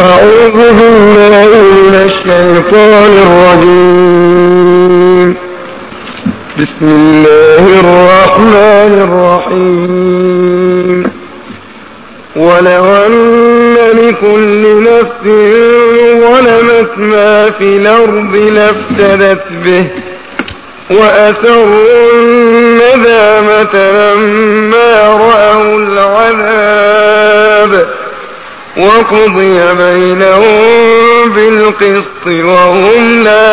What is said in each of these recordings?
أعوذ بالله من الشيطان الرجيم بسم الله الرحمن الرحيم ولو أن لكل نفس ظلمت ما في الأرض لافتدت به وأسروا الندامة لما رأوا العذاب وقضي بينهم بالقسط وهم لا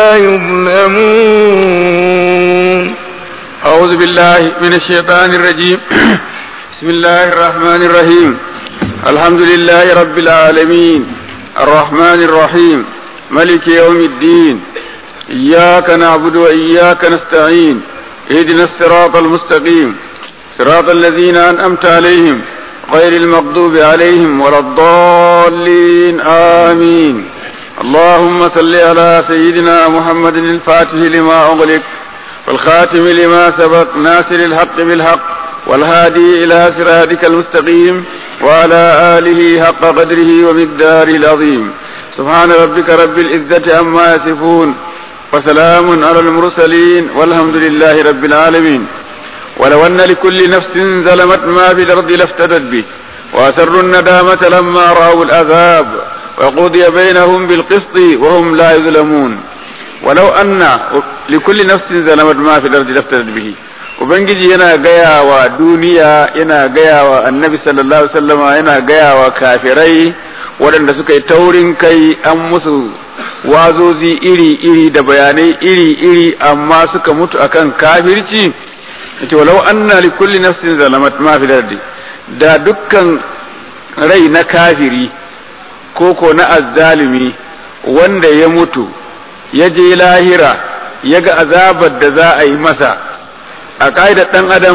يظلمون أعوذ بالله من الشيطان الرجيم بسم الله الرحمن الرحيم الحمد لله رب العالمين الرحمن الرحيم ملك يوم الدين إياك نعبد وإياك نستعين اهدنا الصراط المستقيم صراط الذين أنأمت عليهم غير المغضوب عليهم ولا الضالين آمين اللهم صل على سيدنا محمد الفاتح لما أغلق والخاتم لما سبق ناصر الحق بالحق والهادي إلى صراطك المستقيم وعلى آله حق قدره ومقداره العظيم سبحان ربك رب العزة عما يصفون وسلام على المرسلين والحمد لله رب العالمين ولو أن لكل نفس ظلمت ما في الأرض لافتدت به وأسروا الندامة لما رأوا العذاب وقضي بينهم بالقسط وهم لا يظلمون ولو أن لكل نفس ظلمت ما في الأرض لافتدت به Ubangiji yana gaya wa duniya yana gaya wa annabi sallallahu alaihi wasallama yana gaya wa kafirai waɗanda suka yi taurin kai an musu wazozi iri-iri da bayanai iri-iri amma suka mutu akan kafirci yace walau anna li kulli nafsin zalamat ma fi dardi da dukkan rai na kafiri ko ko na azzalimi wanda ya mutu ya je lahira ya ga azabar da za a yi masa a ƙa'idar ɗan adam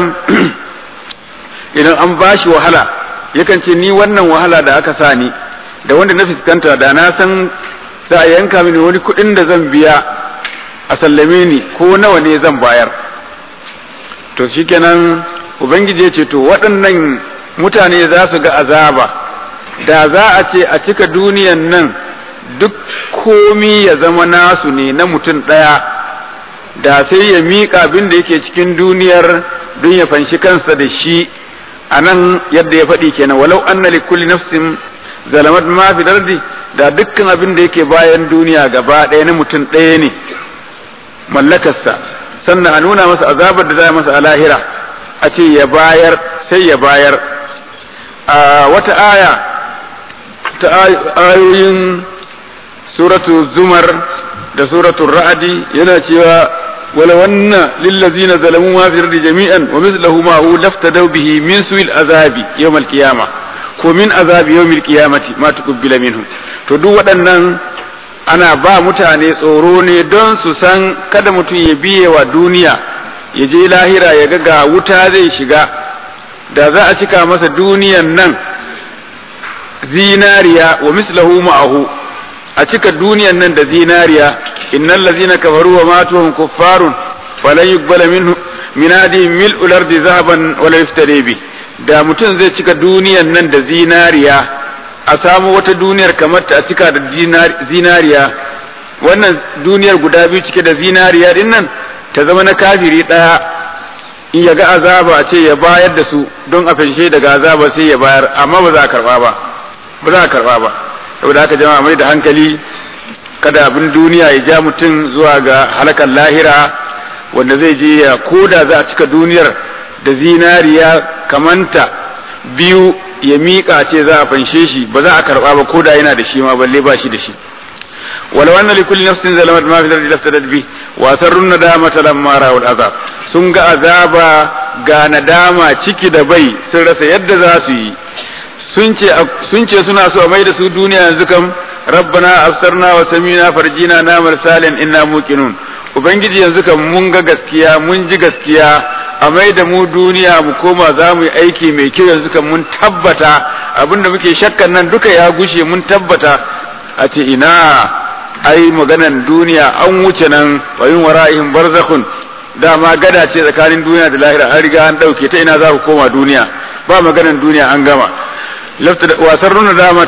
idan an ba shi wahala yakan ce ni wannan wahala da aka sa ni da wanda na fuskanta da na san za a yanka mini wani kuɗin da zan biya a sallame ni ko nawa ne zan bayar to shikenan ubangiji ya ce to waɗannan mutane za su ga azaba da za a ce a cika duniyan nan duk komi ya zama nasu ne na mutum ɗaya da sai ya miƙa abin da yake cikin duniyar don ya fanshi kansa da shi a nan yadda ya faɗi kenan walau anna li kulli nafsin zalamat ma fi dardi da dukkan abin da yake bayan duniya gaba ɗaya na mutum ɗaya ne mallakarsa sannan a nuna masa azabar da za masa a lahira a ce ya bayar sai ya bayar a wata aya ta ayoyin suratu zumar da suratu ra'adi yana cewa wala wanna lillazina zalamu ma fi ardi jami'an wa mithluhu ma hu laftadaw bihi min su'il azabi yawm al-qiyamah ko min azabi yawm al-qiyamati ma tuqbila minhum to duk waɗannan ana ba mutane tsoro ne don su san kada mutum ya biye wa duniya ya je lahira ya ga ga wuta zai shiga da za a cika masa duniyan nan zinariya wa mislahu ma'ahu a cika duniyan nan da zinariya innal ladzina kafaru wa matuhum kuffarun falan yuqbala minhu min adi mil'ul ardi zahaban wala yuftari bi da mutum zai cika duniyan nan da zinariya a samu wata duniyar kamar ta a cika da zinariya wannan duniyar guda biyu cike da zinariya din nan ta zama na kafiri ɗaya in ya ga azaba a ce ya bayar da su don a fanshe daga azaba sai ya bayar amma ba za a karba ba ba za a karba ba saboda haka jama'a mai da hankali kada abin duniya ya ja mutum zuwa ga halakar lahira wanda zai je ya koda za a cika duniyar da zinariya kamanta biyu ya miƙa ce za a fanshe shi ba za a karɓa ba ko da yana da shi ma balle ba shi da shi wala wannan li kulli nafsin zalamat ma fi ardi laftadat bi wa sarrun nadamata lamma ra'ul azab sun ga azaba ga nadama ciki da bai sun rasa yadda za su yi sun ce sun ce suna so a mai da su duniya yanzu kam rabbana absarna wa samina farjina namal salin inna muqinun ubangiji yanzu kam mun ga gaskiya mun ji gaskiya a mai da mu duniya mu koma za mu yi aiki mai kyau yanzu kan mun tabbata abinda muke shakkan nan duka ya gushe mun tabbata a ce ina ai maganan duniya an wuce nan wa yin wara'ihim barzakhun dama gada ce tsakanin duniya da lahira an riga an dauke ta ina za ku koma duniya ba maganan duniya an gama lafta wasar nuna damata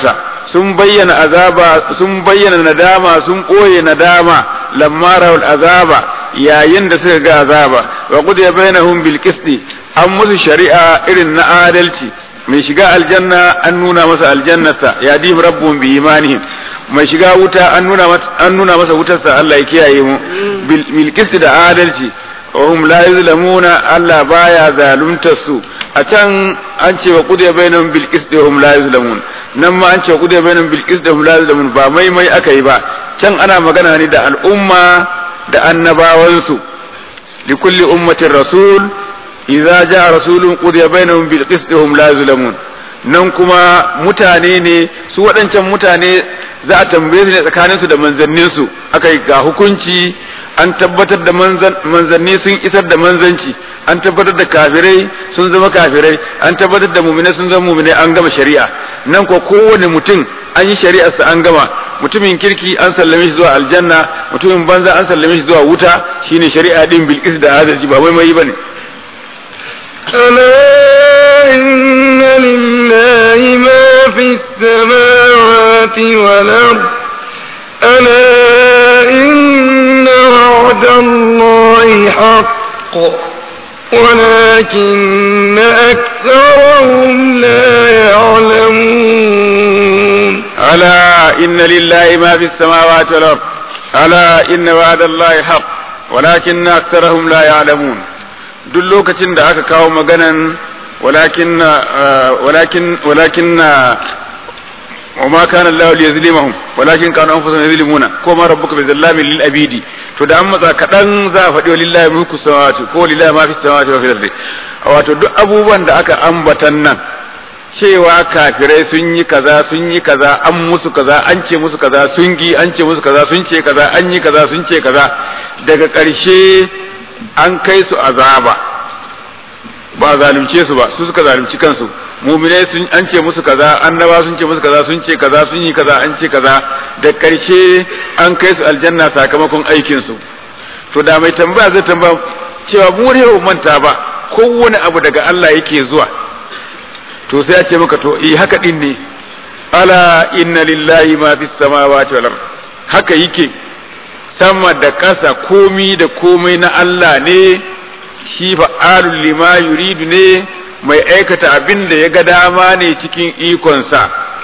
sun bayyana azaba sun bayyana nadama sun ɓoye nadama lamma rawul azaba yayin da suka ga azaba wa qudiya bainahum bil qisti an musu shari'a irin na adalci mai shiga aljanna an nuna masa aljannarsa ya dim rabbuhum bi imanihim mai shiga wuta an nuna masa an nuna masa wutarsa Allah ya kiyaye mu bil qisti da adalci wa hum la yuzlamuna Allah baya zaluntar su a can an ce wa qudiya bainahum bil qisti wa hum la yuzlamun nan ma an ce wa qudiya bainahum bil qisti wa hum la yuzlamun ba mai mai aka yi ba can ana magana ne da al'umma da annabawansu likulli ummatin rasul idza jaa rasulun qudiya bainahum bil qisti wa hum la yuzlamun nan kuma mutane ne su waɗancan mutane za a tambaye su ne tsakaninsu da manzanninsu aka yi ga hukunci an tabbatar da manzanni sun isar da manzanci an tabbatar da kafirai sun zama kafirai an tabbatar da muminai sun zama muminai an gama shari'a nan ko kowane mutum an yi shari'arsa an gama mutumin kirki an sallame shi zuwa aljanna mutumin banza an sallame shi zuwa wuta shine shari'a din bilqis da adalci ba mai mai bane ألا إن لله ما في السماوات والأرض ألا إن وعد الله حق ولكن أكثرهم لا يعلمون ألا إن لله ما في السماوات والأرض ألا إن وعد الله حق ولكن أكثرهم لا يعلمون duk lokacin da aka kawo maganan walakin walakin walakin وما كان الله ليظلمهم ولكن كانوا انفسهم يظلمون كما ربك بظلام للعبيد to da an matsa kaɗan za a faɗi lillahi mulku samawati ko lillahi ma fi samawati wa fil ardi wato duk abubuwan da aka ambatan nan cewa kafirai sun yi kaza sun yi kaza an musu kaza an ce musu kaza sun gi an ce musu kaza sun ce kaza an yi kaza sun ce kaza daga ƙarshe an kai su azaba ba zalunce su ba su suka zalunci kansu muminai sun an ce musu kaza annaba sun ce musu kaza sun ce kaza sun yi kaza an ce kaza da karshe an kai su aljanna sakamakon aikin su to da mai tambaya zai tambaya cewa mu ne manta ba kowane abu daga Allah yake zuwa to sai ya ce maka to eh haka din ne ala inna lillahi ma fis samawati wal ard haka yake sama da ƙasa komi da komai na Allah ne shi fa'alul lima yuridu ne mai aikata abin da ya ga dama ne cikin ikonsa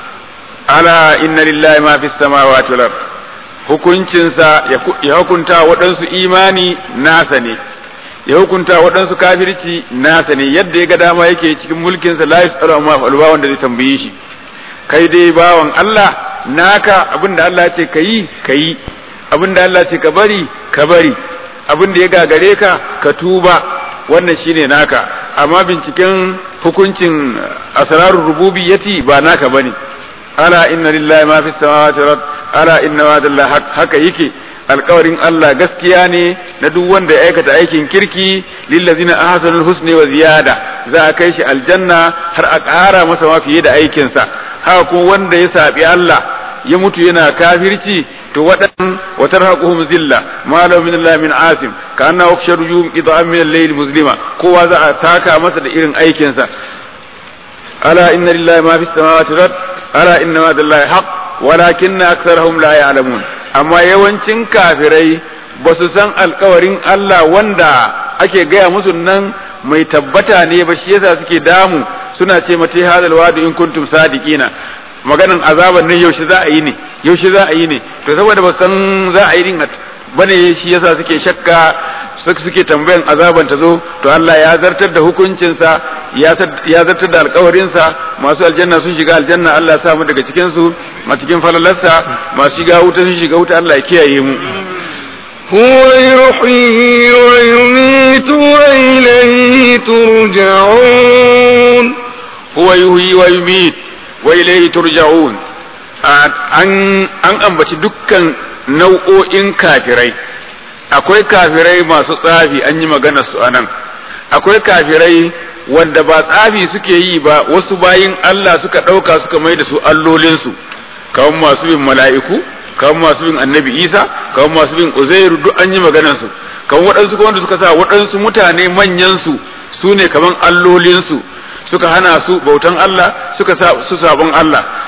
ala inna lillahi ma fi samawati wal ard hukuncinsa ya hukunta waɗansu imani nasa ne ya hukunta waɗansu kafirci nasa ne yadda ya ga dama yake cikin mulkinsa la yasalu amma falwa wanda zai tambaye shi kai dai bawan Allah naka abin da Allah ya ce kayi kayi abin da Allah ya ce ka bari ka bari abin da ya gagare ka ka tuba wannan shine naka amma binciken hukuncin asrarul rububiyyati ba naka bane ala inna lillahi ma fis samawati wal ala inna wa'dallahi haka yake alkawarin Allah gaskiya ne na duk wanda ya aikata aikin kirki lillazina ahsanul husni wa ziyada za a kai shi aljanna har a ƙara masa ma fiye da aikinsa haka kuma wanda ya saɓi Allah ya mutu yana kafirci to waɗannan wa tarhaquhum zilla ma lahu min Allah min asim ka anna ukhsharu yum idam min al-layl muslima kowa za a taka masa da irin aikinsa ala inna lillahi ma fis samawati wal ala inna ma lillahi haqq walakinna aktharuhum la ya'lamun amma yawancin kafirai ba su san alkawarin Allah wanda ake gaya musu nan mai tabbata ne ba shi yasa suke damu suna ce mata hadal wadu in kuntum sadiqina maganan azaban nan yaushe za a yi ne yaushe za a yi ne to saboda ba san za a yi din bane shi yasa suke shakka suke tambayan azaban ta zo to Allah ya zartar da hukuncinsa ya zartar da alkawarinsa masu aljanna sun shiga aljanna Allah ya samu daga cikin su a cikin falalarsa masu shiga wuta sun shiga wuta Allah ya kiyaye mu هو يحيي ويميت وإليه ترجعون هو يحيي ويميت وإليه ترجعون an an ambaci dukkan nau'o'in kafirai akwai kafirai masu tsafi an yi magana su anan akwai kafirai wanda ba tsafi suke yi ba wasu bayin Allah suka ɗauka suka mai da su allolinsu kawan masu bin mala'iku kawan masu bin annabi isa kawan masu bin uzairu duk an yi maganarsu kawan waɗansu wanda suka sa waɗansu mutane manyansu su ne kaman allolinsu suka hana su bautan Allah suka sa su sabon Allah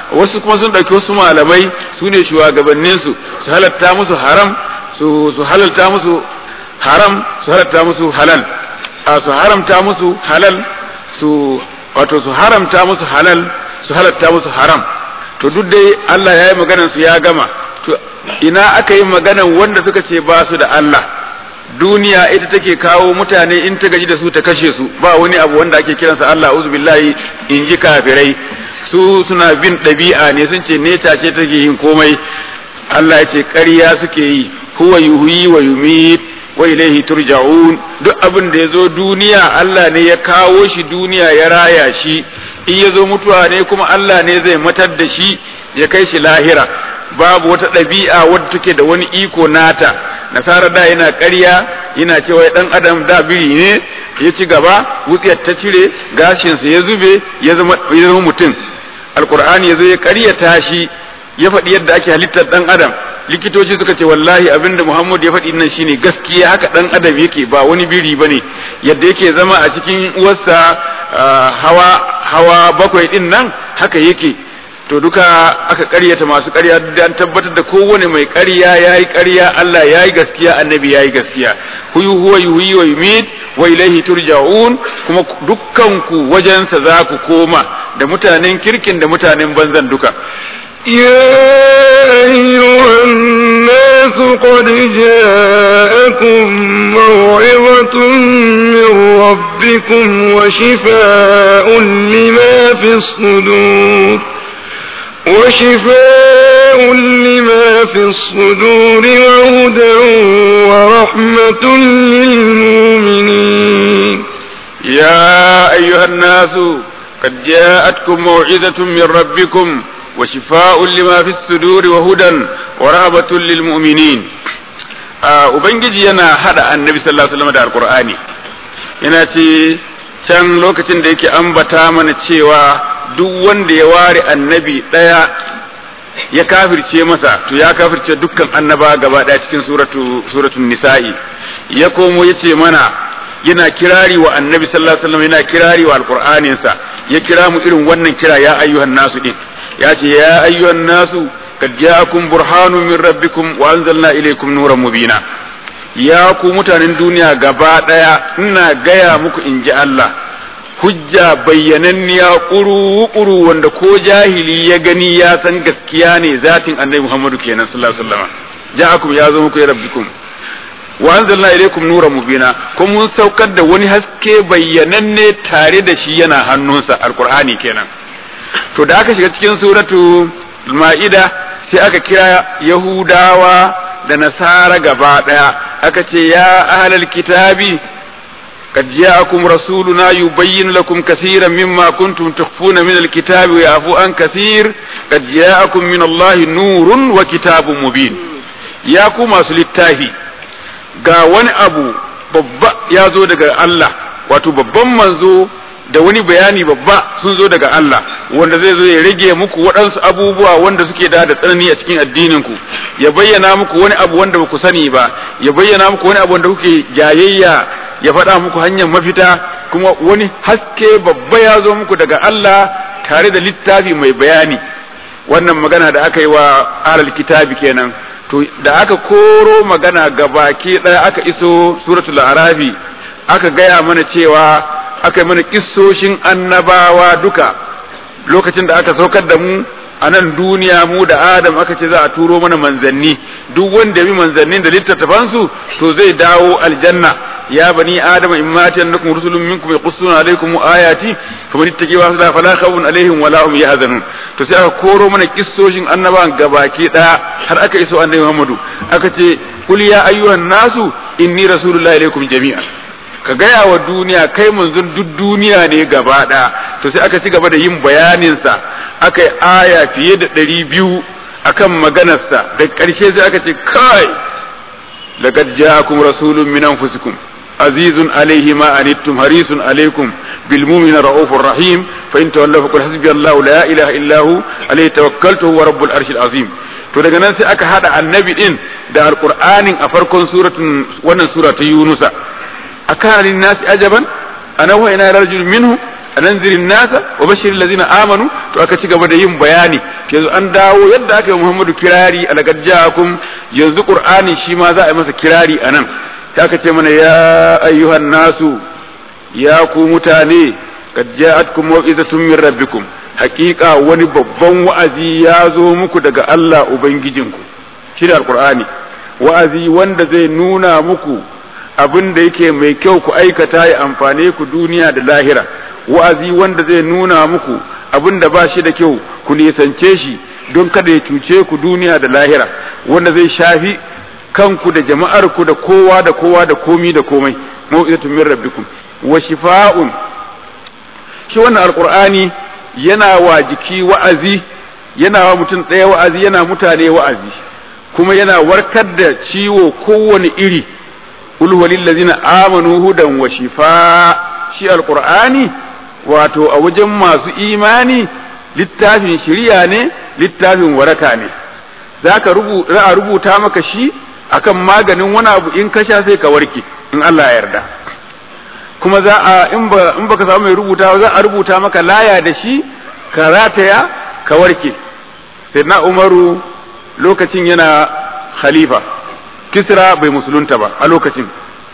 wasu kuma sun ɗauki wasu malamai su ne shugabanninsu su halatta musu haram su su halalta musu haram su halatta musu halal a su haramta musu halal su wato su haramta musu halal su halatta musu haram to duk dai Allah ya yi maganar su ya gama to ina aka yi maganar wanda suka ce ba su da Allah duniya ita take kawo mutane in ta gaji da su ta kashe su ba wani abu wanda ake kiransa Allah uzu billahi in ji kafirai su suna bin ɗabi'a ne sun ce neta ce take yin komai Allah ya ce ƙarya suke yi huwa yuhyi wa yumit wa ilaihi turja'un duk abin da ya zo duniya Allah ne ya kawo shi duniya ya raya shi in ya zo mutuwa ne kuma Allah ne zai matar da shi ya kai shi lahira babu wata ɗabi'a wadda take da wani iko nata nasara da yana ƙarya yana cewa ɗan adam da biri ne ya ci gaba wutsiyar ta cire gashinsa ya zube ya zama mutum alkur'ani ya zo ya ƙaryata shi ya faɗi yadda ake halittar ɗan adam likitoci suka ce wallahi abinda Muhammad ya faɗi nan shine gaskiya haka ɗan adam yake ba wani biri bane yadda yake zama a cikin uwarsa hawa hawa bakwai din nan haka yake to duka aka ƙaryata masu ƙarya da an tabbatar da kowane mai ƙarya yayi ƙarya Allah yayi gaskiya annabi yayi gaskiya huyu huwa yuhyi wa yumit wa ilaihi turja'un kuma dukkan ku wajensa za ku koma da mutanen kirkin da mutanen banzan duka يا أيها الناس قد جاءكم موعظة من ربكم وشفاء لما في الصدور وشفاء لما في الصدور وهدى ورحمة للمؤمنين يا أيها الناس قد جاءتكم موعظة من ربكم وشفاء لما في الصدور وهدى ورهبة للمؤمنين Ubangiji yana hada annabi sallallahu alaihi wasallam da alqur'ani yana ce can lokacin da yake ambata mana cewa duk wanda ya ware annabi ɗaya ya kafirce masa to ya kafirce dukkan annaba gaba ɗaya cikin suratu suratul nisa'i ya komo yace mana yana kirari wa annabi sallallahu alaihi wasallam yana kirari wa alqur'aninsa ya kira mu irin wannan kira ya ayyuhan nasu din ya ce ya ayyuhan nasu kad ja'akum burhanun min rabbikum wa anzalna ilaykum nuran mubina ya ku mutanen duniya gaba daya ina gaya muku in ji Allah hujja bayyananniya kuru-kuru wanda ko jahili ya gani ya san gaskiya ne zatin annabi Muhammadu kenan sallallahu alaihi wasallam ja'akum ya zo muku ya rabbikum wa anzalna ilaykum nuran mubina kuma mun saukar da wani haske bayyananne tare da shi yana hannunsa alqur'ani kenan to da aka shiga cikin suratu ma'ida sai aka kira yahudawa da nasara gaba daya aka ce ya ahlal kitabi قد جاءكم رسولنا يبين لكم كثيرا مما كنتم تخفون من الكتاب ويعفو عن كثير قد جاءكم من الله نور وكتاب مبين يا كما سلتاهي ga wani abu babba ya zo daga Allah wato babban manzo da wani bayani babba sun zo daga Allah wanda zai zo ya rage muku waɗansu abubuwa wanda suke da da tsanani a cikin addinin ku ya bayyana muku wani abu wanda baku sani ba ya bayyana muku wani abu wanda kuke jayayya ya faɗa muku hanyar mafita kuma wani haske babba ya zo muku daga Allah tare da littafi mai bayani wannan magana da aka yi wa alal kitabi kenan to da aka koro magana gabaki ɗaya aka iso suratul arabi aka gaya mana cewa aka yi mana kissoshin annabawa duka lokacin da aka saukar da mu a nan duniya mu da adam aka ce za a turo mana manzanni duk wanda bi manzannin da littattafansu to zai dawo aljanna ya bani adama in ma ta annakum rusulun minkum yaqussuna alaykum ayati faman ittaqi wa la fala khawfun alaihim wala hum yahzanun to sai aka koro mana kissoshin annabawan gabaki daya har aka iso annabi Muhammadu aka ce kul ya ayyuhan nasu inni rasulullahi ilaykum jami'an ka gaya wa duniya kai manzon duk duniya ne gaba ɗaya to sai aka ci gaba da yin bayaninsa aka yi aya fiye da ɗari biyu akan maganarsa da ƙarshe sai aka ce kai laqad ja'akum rasulun min anfusikum azizun alayhi ma anittum harisun alaykum bil mu'minina raufur rahim fa in tawallaw faqul hasbi Allahu la ilaha illa hu alayhi tawakkaltu wa rabbul arshil azim to daga nan sai aka hada annabi din da alqur'anin a farkon suratun wannan sura ta yunusa أكان للناس أجبا أن أوحينا إلى رجل منه ananzirin nasa wa bashiril ladzina amanu to aka ci gaba da yin bayani yanzu an dawo yadda aka yi Muhammadu kirari alaqad ja'akum yanzu Qur'ani shi ma za a yi masa kirari anan sai aka ce mana ya ayyuhan nasu ya ku mutane qad ja'atkum mau'izatun min rabbikum haqiqa wani babban wa'azi ya zo muku daga Allah ubangijinku shi da alqur'ani wa'azi wanda zai nuna muku abin da yake mai kyau ku aikata ya amfane ku duniya da lahira wa'azi wanda zai nuna muku abin da ba shi da kyau ku nisance shi don kada ya cuce ku duniya da lahira wanda zai shafi kanku da jama'ar ku da kowa da kowa da komi da komai mau'izatun min rabbikum wa shifa'un shi wannan alqur'ani yana wa jiki wa'azi yana wa mutum ɗaya wa'azi yana mutane wa'azi kuma yana warkar da ciwo kowane iri qul walillazina amanu hudan wa shifa shi alqur'ani wato a wajen masu imani littafin shiriya ne littafin waraka ne zaka rubuta za a rubuta maka shi akan maganin wani abu in ka sha sai ka warke in Allah ya yarda kuma za a in ba in baka samu mai rubuta za a rubuta maka laya da shi ka rataya ka warke sai na Umaru lokacin yana khalifa kisra bai musulunta ba a lokacin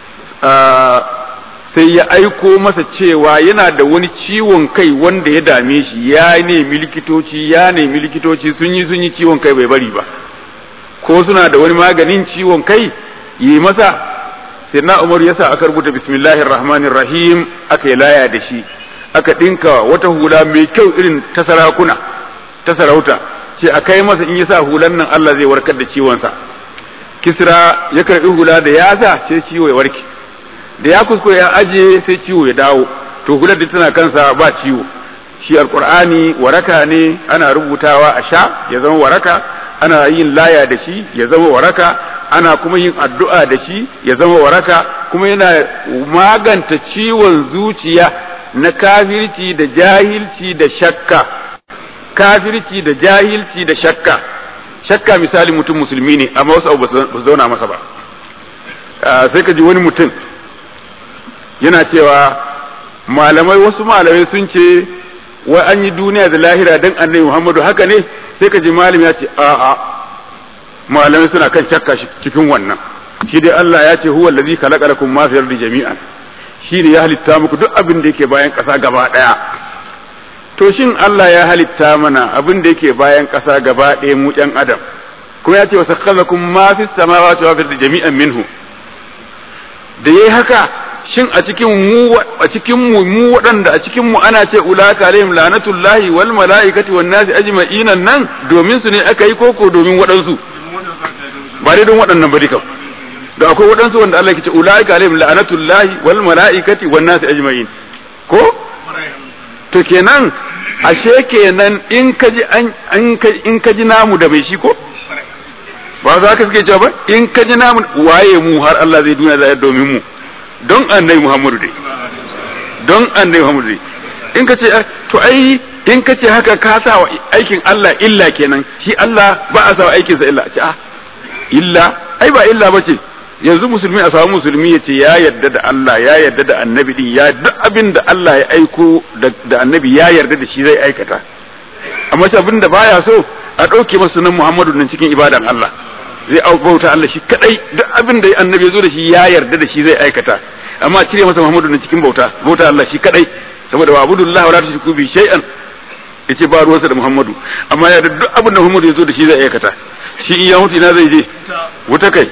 sai ya aiko masa cewa yana da wani ciwon kai wanda ya dame shi ya nemi likitoci ya nemi likitoci sun yi sun yi ciwon kai bai bari ba ko suna da wani maganin ciwon kai yi masa sai na umar ya sa aka rubuta bismillahir rahmanir rahim aka yi laya da shi aka dinka wata hula mai kyau irin ta sarakuna ta sarauta ce a kai masa in ya sa hulan nan Allah zai warkar da ciwonsa kisra ya karbi hula da ya sa sai ciwo ya warke da ya kuskure ya aje sai ciwo ya dawo to hular da tana kansa ba ciwo shi alqur'ani waraka ne ana rubutawa a sha ya zama waraka ana yin laya da shi ya zama waraka ana kuma yin addu'a da shi ya zama waraka kuma yana maganta ciwon zuciya na kafirci da jahilci da shakka kafirci da jahilci da shakka shakka misali mutum musulmi ne amma wasu abu ba su zauna masa ba sai ka ji wani mutum yana cewa malamai wasu malamai sun ce wai an yi duniya da lahira dan annabi Muhammadu haka ne sai ka ji malami ya ce a'a malamai suna kan shakka cikin wannan shi dai Allah ya ce huwa allazi khalaqalakum ma fi ardi jami'an shi ne ya halitta muku duk abin da yake bayan ƙasa gaba ɗaya to shin Allah ya halitta mana abin da yake bayan ƙasa gaba ɗaya mu ɗan adam kuma ya ce wa sakhalakum ma fi samawati wa fi jami'an minhu da yayi haka shin a cikin mu a cikin mu mu waɗanda a cikin mu ana ce ulaka alaihim lanatullahi wal malaikati wan nasi ajma'in nan domin su ne aka yi koko domin waɗansu ba dai don waɗannan ba dukan da akwai waɗansu wanda Allah ke ce ulaka alaihim lanatullahi wal malaikati wan nasi ajma'in ko to kenan ashe kenan in ka ji an in ka ji namu da mai shi ko ba za ka suke cewa ba in ka ji namu waye mu har Allah zai duniya zai domin mu don annabi Muhammadu dai don annabi Muhammadu dai in ka ce to ai in ka ce haka ka sa wa aikin Allah illa kenan shi Allah ba a sa wa aikin sa illa ce ah illa ai ba illa ba ce yanzu musulmi a samu musulmi ya ce ya yarda da Allah ya yarda da annabi din ya duk abin da Allah ya aiko da annabi ya yarda da shi zai aikata amma shi abin da baya so a ɗauke masa sunan Muhammadu nan cikin ibadan Allah zai bauta Allah shi kadai duk abin da annabi ya zo da shi ya yarda da shi zai aikata amma cire masa Muhammadu nan cikin bauta bauta Allah shi kadai saboda wa abudullahi wala tushriku bi shay'an yace ba ruwansa da Muhammadu amma ya duk abin da Muhammadu ya zo da shi zai aikata shi in ya mutu ina zai je wuta kai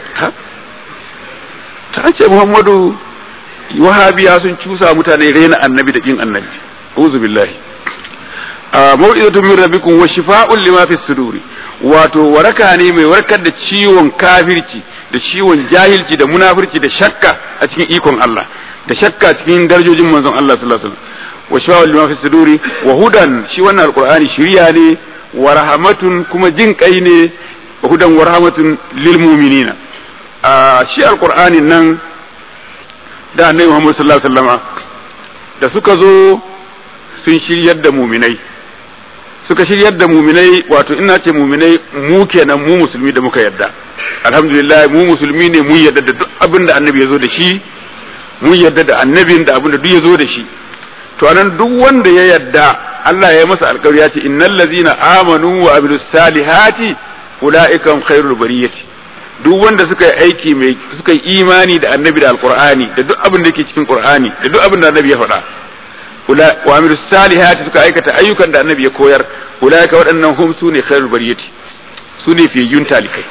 ta ce Muhammadu wahabiya sun cusa mutane rena annabi da kin annabi uzu billahi mau'izatun min rabbikum wa shifa'un lima fi suduri wato waraka ne mai warkar da ciwon kafirci da ciwon jahilci da munafirci da shakka a cikin ikon Allah da shakka cikin darajojin manzon Allah sallallahu alaihi wasallam wa shifa'un lima fi suduri wa hudan shi wannan alqur'ani shiriya ne wa rahmatun kuma jin kai ne wa hudan wa rahmatun lil mu'minina shi alqur'anin nan da annabi Muhammad sallallahu alaihi wasallama da suka zo sun shiryar da muminai suka shiryar da muminai wato ina ce muminai mu kenan mu musulmi da muka yarda alhamdulillah mu musulmi ne mun yarda da duk abin da annabi ya zo da shi mun yarda da annabin da abin da duk ya zo da shi to anan duk wanda ya yadda Allah ya masa alƙawari ya ce innal ladzina amanu wa amilus salihati ulaika khairul bariyati duk wanda suka yi aiki mai suka yi imani da annabi da alqur'ani da duk abin da yake cikin qur'ani da duk abin da annabi ya faɗa wa amilus salihati suka aikata ayyukan da annabi ya koyar ulaika waɗannan hum sune khairul bariyati sune fiyun talikai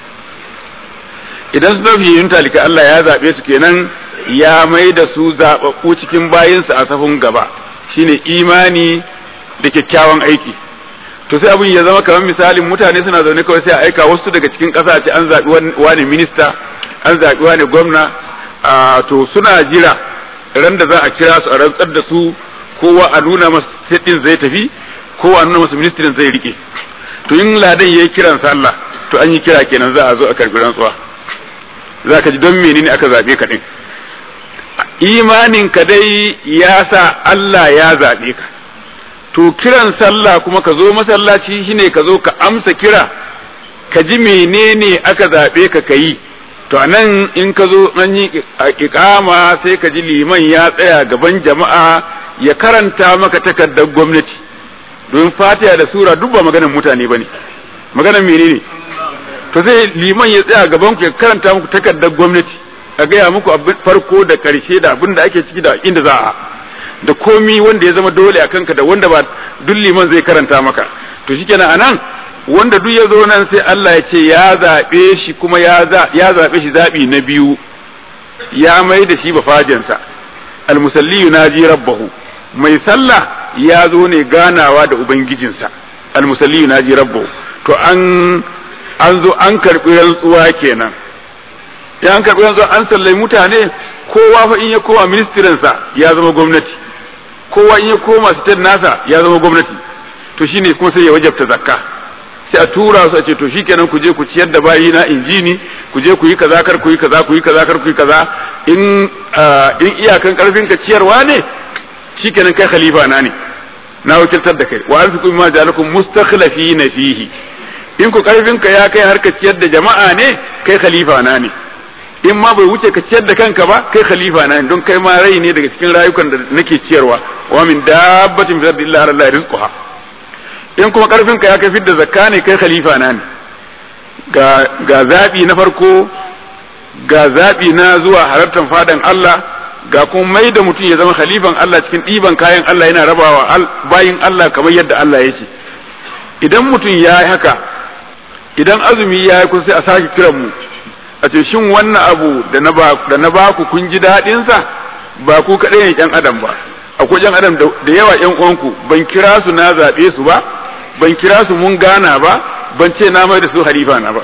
idan suna fiyun talikai Allah ya zabe su kenan ya mai da su zababbu cikin bayinsa a safin gaba shine imani da kyakkyawan aiki to sai abin ya zama kamar misalin mutane suna zaune kawai sai a aika wasu daga cikin ƙasa ce an zaɓi wani minista an zaɓi wani gwamna to suna jira ran da za a kira su a rantsar da su kowa a nuna masa ɗin zai tafi kowa a nuna masa ministirin zai rike to in ladan ya yi kiran sallah to an yi kira kenan za a zo a karɓi rantsuwa za ka ji don menene aka zaɓe ka ɗin imanin ka dai ya sa Allah ya zaɓe ka to kiran sallah kuma ka zo masallaci shine ka zo ka amsa kira ka ji menene aka zaɓe ka ka yi to anan in ka zo an yi iƙama sai ka ji liman ya tsaya gaban jama'a ya karanta maka takardar gwamnati don fatiha da sura duk ba maganar mutane bane maganar menene to sai liman ya tsaya gaban ku ya karanta muku takardar gwamnati a gaya muku abin farko da karshe da abin da ake ciki da inda za a da komi wanda ya zama dole a kanka da wanda ba duk liman zai karanta maka to shikenan anan wanda duk ya zo nan sai Allah ya ce ya zaɓe shi kuma ya zaɓe shi zaɓi na biyu ya mai da shi bafajensa almusalli yunaji rabbahu mai sallah ya zo ne ganawa da ubangijinsa almusalli yunaji rabbahu to an an zo an karɓi rantsuwa kenan ya an karɓi rantsuwa an sallai mutane kowa fa in ya koma ministirinsa ya zama gwamnati kowa in ya koma sitar nasa ya zama gwamnati to shine kuma sai ya wajabta zakka sai a tura su a ce to shikenan ku je ku ciyar da bayi na injini ku je ku yi kaza kar ku yi kaza ku yi kaza kar ku yi kaza in in iyakan karfin ka ciyarwa ne shikenan kai khalifa na ne na wakiltar da kai wa anfiqu mimma ja'alakum mustakhlifina fihi in ku karfin ka ya kai har ka ciyar da jama'a ne kai khalifa na ne in ma bai wuce ka ciyar da kanka ba kai khalifa na ne don kai ma rai ne daga cikin rayukan da nake ciyarwa wa min dabbatin fi ardi illa ala allahi rizquha in kuma karfin ka ya kai fidda zakka ne kai khalifa na ne ga ga zabi na farko ga zabi na zuwa halartar fadan Allah ga kuma mai da mutum ya zama khalifan Allah cikin ɗiban kayan Allah yana rabawa bayin Allah kamar yadda Allah ya ce idan mutum ya yi haka idan azumi ya yi kun sai a sake kiran mu a ce shin wannan abu da na ba da na baku kun ji daɗin sa ba ku kaɗai ne ƴan adam ba akwai ƴan adam da yawa ƴan uwanku ban kira su na zaɓe su ba ban kira su mun gana ba ban ce na mai da su halifa na ba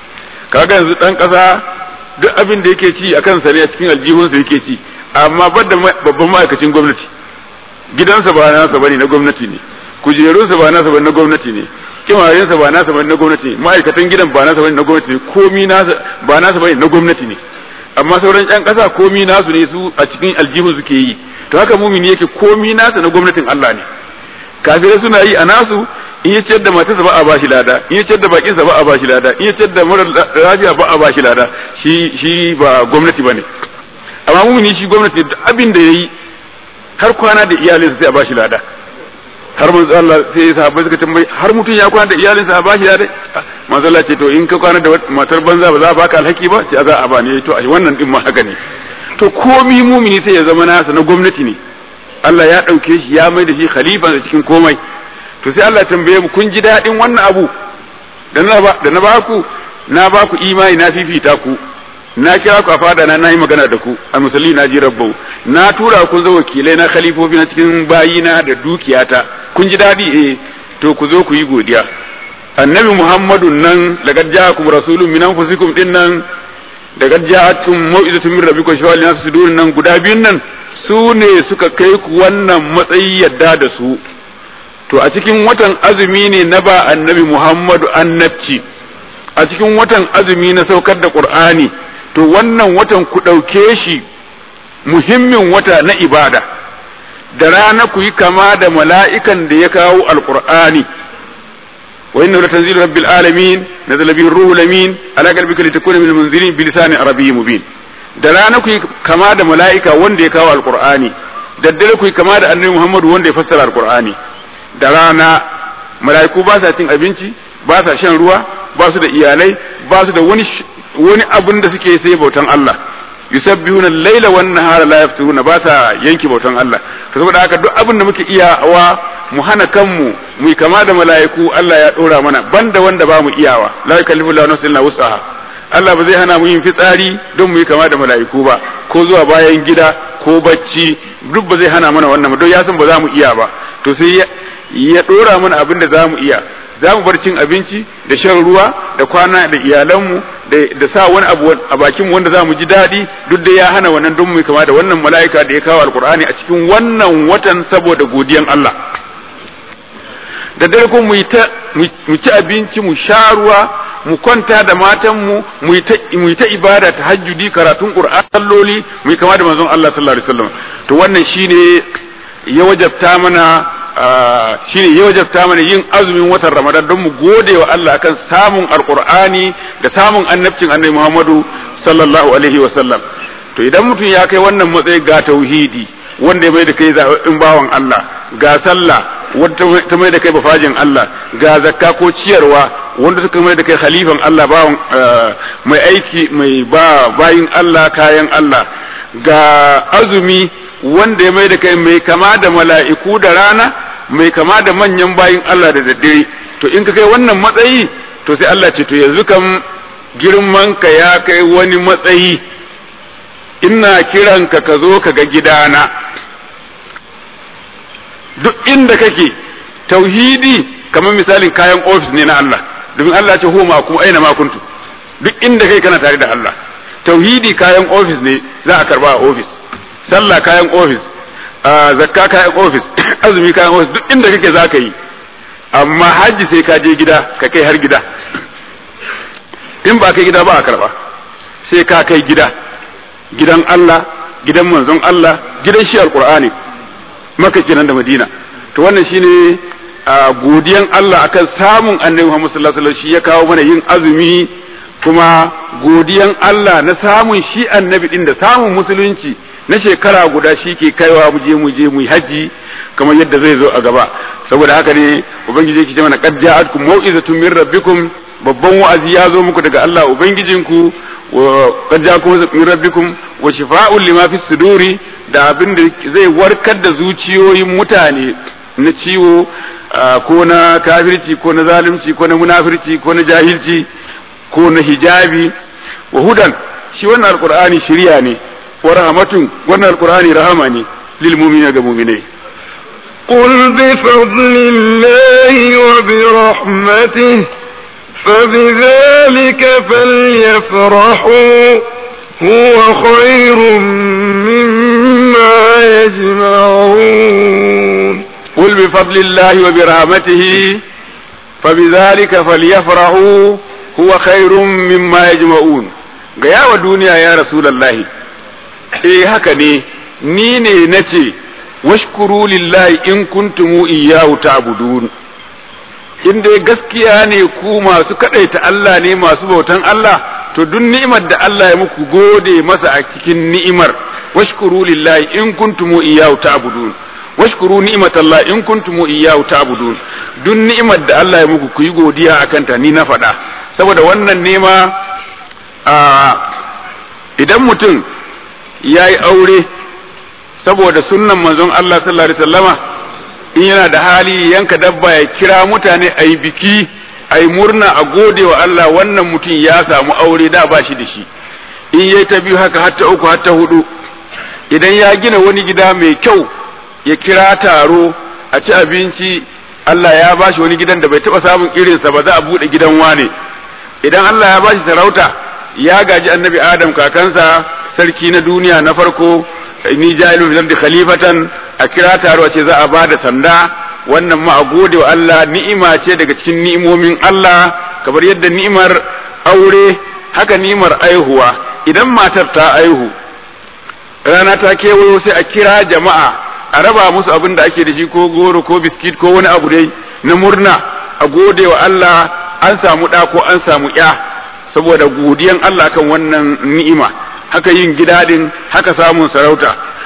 kaga yanzu ɗan ƙasa duk abin da yake ci a kansa ne a cikin aljihunsa yake ci amma badda babban ma'aikacin gwamnati gidansa ba nasa bane na gwamnati ne kujerunsa ba nasa bane na gwamnati ne kimarinsa ba nasa bane na gwamnati ne ma'aikatan gidan ba nasa bane na gwamnati ne komi nasa ba nasa bane na gwamnati ne amma sauran ƴan ƙasa komi nasu ne su a cikin aljihun suke yi to haka mumini yake komi nasa na gwamnatin Allah ne kafirai suna yi a nasu in ya ciyar da matarsa ba a bashi lada in ya ciyar da bakinsa ba a bashi lada in ya ciyar da mara lafiya ba a bashi lada shi shi ba gwamnati bane amma mumini shi gwamnati abin da yayi har kwana da iyalinsa sai a bashi lada har manzo Allah sai sahabbai suka tambayi har mutum ya kwana da iyalinsa a bashi lada manzo Allah ce to in ka kwana da matar banza ba za a baka alhaki ba ce za a ba ne to a wannan din ma haka ne to komi mumini sai ya zama nasa na gwamnati ne Allah ya ɗauke shi ya mai da shi khalifa cikin komai to sai Allah tambaye mu kun ji daɗin wannan abu da na ba da na baku na baku imani na fifita ku na kira ku a fada na nayi magana da ku a musalli na ji rabbau na tura ku zo wakilai na khalifofi na cikin bayina da dukiyata kun ji daɗi eh to ku zo ku yi godiya annabi muhammadun nan laqad ja'akum rasulun min anfusikum din nan laqad ja'akum mau'izatun min rabbikum shawal nas sudurun nan guda biyun nan su ne suka kai ku wannan matsayi yadda da su to a cikin watan azumi ne na ba annabi muhammadu annabci a cikin watan azumi na saukar da qur'ani to wannan watan ku ɗauke shi muhimmin wata na ibada da rana ku yi kama da mala'ikan da ya kawo alqur'ani wa inna la tanzilu rabbil alamin nazala bihi ruhul amin ala qalbika litakuna minal munzirin bi lisanin arabiyyin mubin da rana ku yi kama da mala'ika wanda ya kawo alqur'ani daddare ku yi kama da annabi Muhammadu wanda ya fassara alqur'ani da rana mala'iku ba sa cin abinci ba sa shan ruwa ba su da iyalai ba su da wani wani abin da suke sai bautan Allah yusabbihuna al-laila wan nahara la yafturuna ba sa yanki bautan Allah to saboda haka duk abin da muke iyawa mu hana kanmu mu kama da mala'iku Allah ya dora mana banda wanda ba mu iyawa la yukallifu Allahu nafsan illa wus'aha Allah ba zai hana mu yin fitsari don mu yi kama da mala'iku ba ko zuwa bayan gida ko bacci duk ba zai hana mana wannan don ya san ba za mu iya ba to sai ya dora mana abin da za mu iya za mu bar cin abinci da shan ruwa da kwana da iyalanmu da sa wani abu a bakin wanda za mu ji daɗi duk da ya hana wannan don mu kama da wannan mala'ika da ya kawo alkur'ani a cikin wannan watan saboda godiyan Allah da dare ko mu ci abinci mu sha ruwa mu kwanta da matanmu mu yi ta ibada ta hajjudi karatun qur'an salloli mu yi kama da manzon Allah sallallahu alaihi wasallam to wannan shine ya wajabta mana shine ya wajabta mana yin azumin watan Ramadan don mu gode wa Allah akan samun alqur'ani da samun annabcin annabi Muhammadu sallallahu alaihi wasallam to idan mutum ya kai wannan matsayi ga tauhidi wanda ya mai da kai zaɓaɓɓen bawan Allah ga sallah wanda ta mai da kai bafajin Allah ga zakka ko ciyarwa wanda suka mai da kai khalifan Allah bawan mai aiki mai ba bayin Allah kayan Allah ga azumi wanda ya mai da kai mai kama da mala'iku da rana mai kama da manyan bayin Allah da daddare to in ka kai wannan matsayi to sai Allah ce to yanzu kam girman ka ya kai wani matsayi ina kiranka ka zo ka ga gidana duk inda kake tauhidi kamar misalin kayan ofis ne na Allah domin Allah ce homa kuma aina ma kuntu duk inda kai kana tare da Allah tauhidi kayan ofis ne za a karba a ofis sallah kayan ofis zakka kayan ofis azumi kayan ofis duk inda kake za ka yi amma hajji sai ka je gida ka kai har gida in ba kai gida ba a karba sai ka kai gida gidan Allah gidan manzon Allah gidan shi alqur'ani maka kenan da madina to wannan shine godiyan Allah akan samun annabi Muhammad sallallahu alaihi wasallam shi ya kawo mana yin azumi kuma godiyan Allah na samun shi annabi din da samun musulunci na shekara guda shi ke kaiwa mu je mu je mu haji kamar yadda zai zo a gaba saboda haka ne ubangiji yake ce mana qad ja'atkum mau'izatun min rabbikum babban wa'azi ya zo muku daga Allah ubangijinku wa qad ja'akum min rabbikum wa shifaa'un lima fi suduri da abin da zai warkar da zuciyoyin mutane na ciwo ko na kafirci ko na zalunci ko na munafirci ko na jahilci ko na hijabi wa hudan shi wannan alqur'ani shiriya ne wa rahmatun wannan alqur'ani rahama ne lil mu'minina ga mu'minai قل بفضل الله وبرحمته فبذلك فليفرحوا هو خير مما يجمعون قل بفضل الله وبرحمته فبذلك فليفرحوا هو خير مما يجمعون gaya wa duniya ya rasulallahi eh haka ne ni ne nace washkuru lillahi in kuntumu iyyahu ta'budun in dai gaskiya ne ku masu kadaita Allah ne masu bautan Allah to duk ni'imar da Allah ya muku gode masa a cikin ni'imar washkuru lillahi in kuntumu iyyahu ta'budun washkuru ni'matallah in kuntumu iyyahu ta'budun duk ni'imar da Allah ya muku ku yi godiya akan ta ni na faɗa saboda wannan nema a idan mutum ya yi aure saboda sunnan manzon Allah sallallahu alaihi wasallama in yana da hali yanka dabba ya kira mutane a yi biki a yi murna a gode wa Allah wannan mutum ya samu aure da ba shi da shi in yayi ta biyu haka hatta uku hatta hudu idan ya gina wani gida mai kyau ya kira taro a ci abinci Allah ya ba shi wani gidan da bai taba samun irinsa ba za a bude gidan wane idan Allah ya ba shi sarauta ya gaji annabi Adam kakansa sarki na duniya na farko ni ja'ilu fil ardi khalifatan a kira taro a ce za a ba da sanda wannan ma a gode wa Allah ni'ima ce daga cikin ni'imomin Allah kamar yadda ni'imar aure haka ni'imar aihuwa idan matar ta aihu rana ta kewayo sai a kira jama'a a raba musu abin da ake da shi ko goro ko biskit ko wani abu dai na murna a gode wa Allah an samu ɗa ko an samu ya saboda godiyan Allah kan wannan ni'ima haka yin gida din haka samun sarauta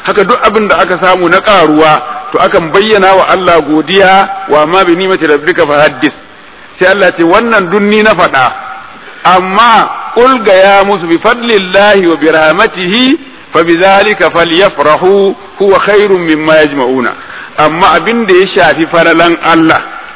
haka duk abin da aka samu na karuwa to akan bayyana wa Allah godiya wa ma bi ni'mati rabbika fa haddis sai Allah ce wannan dunni na faɗa amma qul ga ya musu bi fadlillahi wa bi rahmatihi fa bidhalika falyafrahu huwa khairun mimma yajma'una amma abin da ya shafi falalan Allah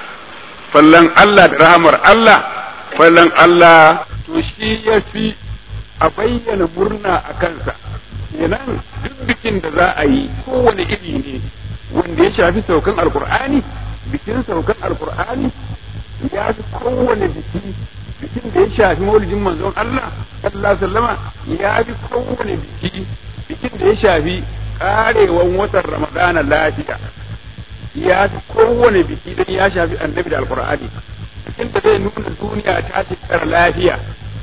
fallan Allah da rahamar Allah fallan Allah to shi ya fi a bayyana murna a kansa kenan duk bikin da za a yi kowane iri ne wanda ya shafi saukan alkur'ani bikin saukan alkur'ani ya fi kowane biki bikin da ya shafi maulidin manzon Allah sallallahu alaihi wasallama ya fi kowane biki bikin da ya shafi karewan watan ramadana lafiya ya fi kowane biki don ya shafi annabi da alkur'ani bikin da zai nuna duniya ta shekara lafiya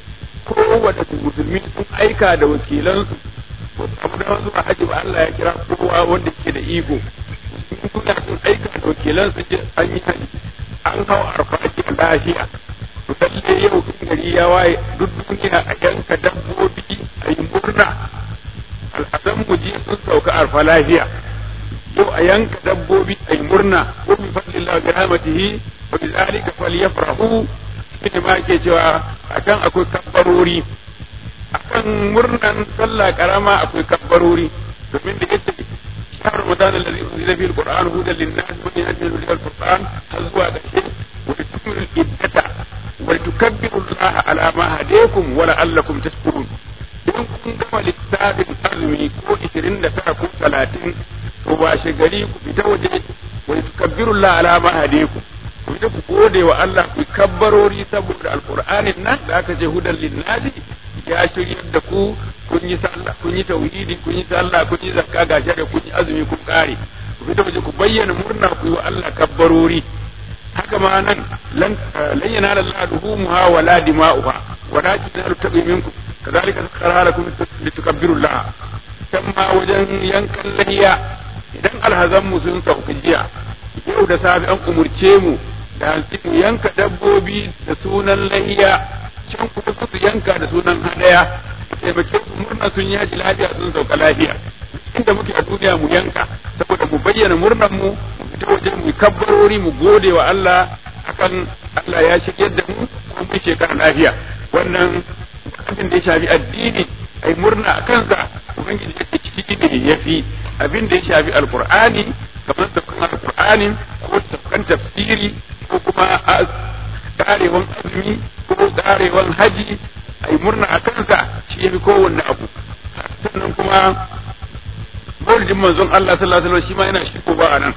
kowane musulmi sun aika da wakilansu ba su samu damar zuwa haji ba Allah ya kira kowa wanda ke da iko musulmi duniya sun aika da wakilansu je an yi haji an hau arfaji a lafiya to lalle yau in gari ya waye duk duniya a yanka dabbobi a yi murna al'adan mu je sun sauka arfa lafiya yau a yanka dabbobi a yi murna ko bi fadlillah bi rahmatihi wa bi zalika falyafrahu shine ma ke cewa akan akwai kabbarori akan murnan sallah karama akwai kabbarori domin da yake شهر رمضان الذي أنزل فيه القرآن هدى للناس ومن أجل هدى القرآن هزوا بشيء ولتكملوا العدة ولتكبروا الله على ما هديكم ولعلكم تشكرون in kun gama littafin azumi ko ishirin da tara ko talatin to ba shi gari ku fita waje wa tukabbirullah ala ma hadiku ku fita ku gode wa Allah ku kabbarori saboda alqur'anin nan da aka ce hudan linnasi ya shiryar da ku kun yi sallah kun yi tauhidi kun yi sallah kun yi zakka ga da kun yi azumi kun kare ku fita waje ku bayyana murna ku yi wa Allah kabbarori haka ma nan lan yanala Allah duhumuha wala dima'uha walakin yanalu taqi minkum كذلك سخرها لكم لتكبروا الله كما وجن ينكن لهيا idan alhazan mu sun sauka jiya yau da safe an umurce mu da mu yanka dabbobi da sunan lahiya can kuma su yanka da sunan hadaya taimake su murna sun yaji lafiya sun sauka lafiya inda muke a duniya mu yanka saboda mu bayyana murnan mu mu fita waje mu kabbarori mu gode wa Allah akan Allah ya shigar da mu kuma mu shekara lafiya wannan abin da ya shafi addini ai murna a kansa ubangiji yake ciki ne ya fi abin da ya shafi alqur'ani kamar tafkan alqur'ani ko tafkan tafsiri ko kuma karewan azumi ko karewan haji ai murna a kansa shi ya fi kowanne abu sannan kuma maulidin manzon Allah sallallahu alaihi wasallam shi ma yana shi ko ba anan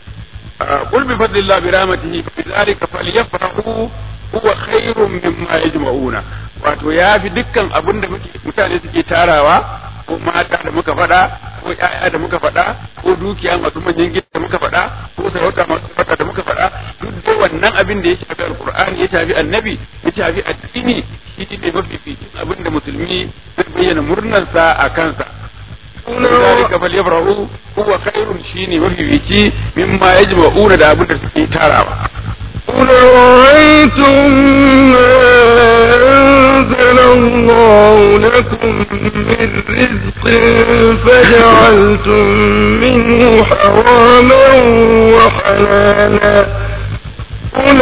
قل بفضل الله برحمته فبذلك فليفرحوا huwa khairun mimma yajma'una wato ya fi dukkan abin da mutane suke tarawa ko mata da muka faɗa ko ƴaƴa da muka faɗa ko dukiya masu manyan gida da muka faɗa ko sarauta masu fata da muka faɗa duk da wannan abin da ya shafi alqur'ani ya shafi annabi ya shafi addini shi ne mafificin abin da musulmi zai bayyana murnarsa a kansa ذلك فليفرحوا هو خير شيني وفي مما يجمعون da abin da suke tarawa قل رأيتم ما أنزل الله لكم من رزق فجعلتم منه حراما وحلالا قل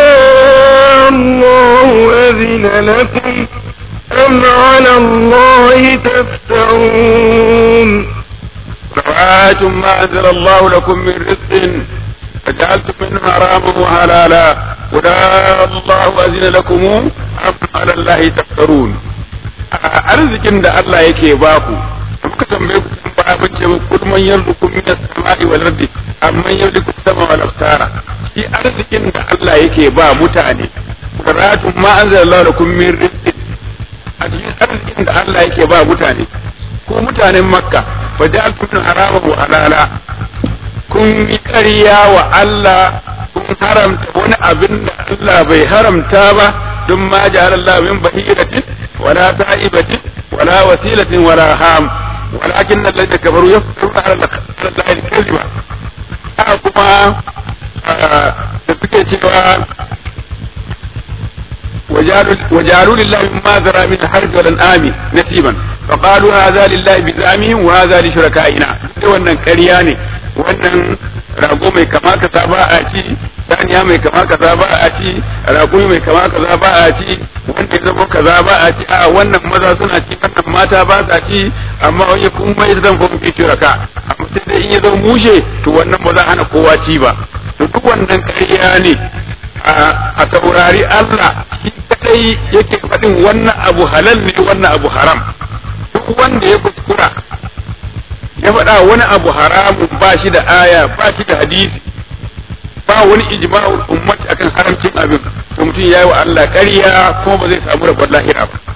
الله أذن لكم أم على الله تفترون رأيتم ما أنزل الله لكم من رزق فجعلتم منه حراما وحلالا قل الله أذن لكم أم على الله تفترون arzikin da Allah yake baku muka tambaye ku kun ba mun ce kul man yarzuqu min as-sama'i wal ardi amman yarzuqu as-sama wal absara shi arzikin da Allah yake ba mutane qaratu ma anzalallahu lakum min rizqin a cikin arzikin da Allah yake ba mutane ko mutanen makka fa ja'altum harama wa halala kun yi ƙarya wa Allah kun haramta wani abin da Allah bai haramta ba don ma ja'ala Allah min bahiratin wala sa'ibatin wala wasilatin wala ham walakin alladhina kafaru yaftaruna ala Allah al-kadhiba haka kuma da suke cewa وجعلوا لله مما ذرى من الحرث والانعام نصيبا فقالوا هذا لله بزعمهم وهذا لشركائنا wannan ƙarya ne wannan rago mai kama kaza ba a ci saniya mai kama kaza ba a ci rago mai kama kaza ba a ci wanda ya zama kaza ba a ci a wannan maza suna ci wannan mata ba sa ci amma wani kun mai zan fa muke shiraka amma sai dai in ya zama mushe to wannan ba za hana kowa ci ba to duk wannan ƙarya ne a saurari Allah shi kadai yake faɗin wannan abu halal ne wannan abu haram duk wanda ya kuskura ya faɗa wani abu haramun ba shi da aya ba shi da hadisi ba wani ijma'ul ummati akan haramcin abin to mutum yayi wa Allah ƙarya kuma ba zai samu rabon lahira ba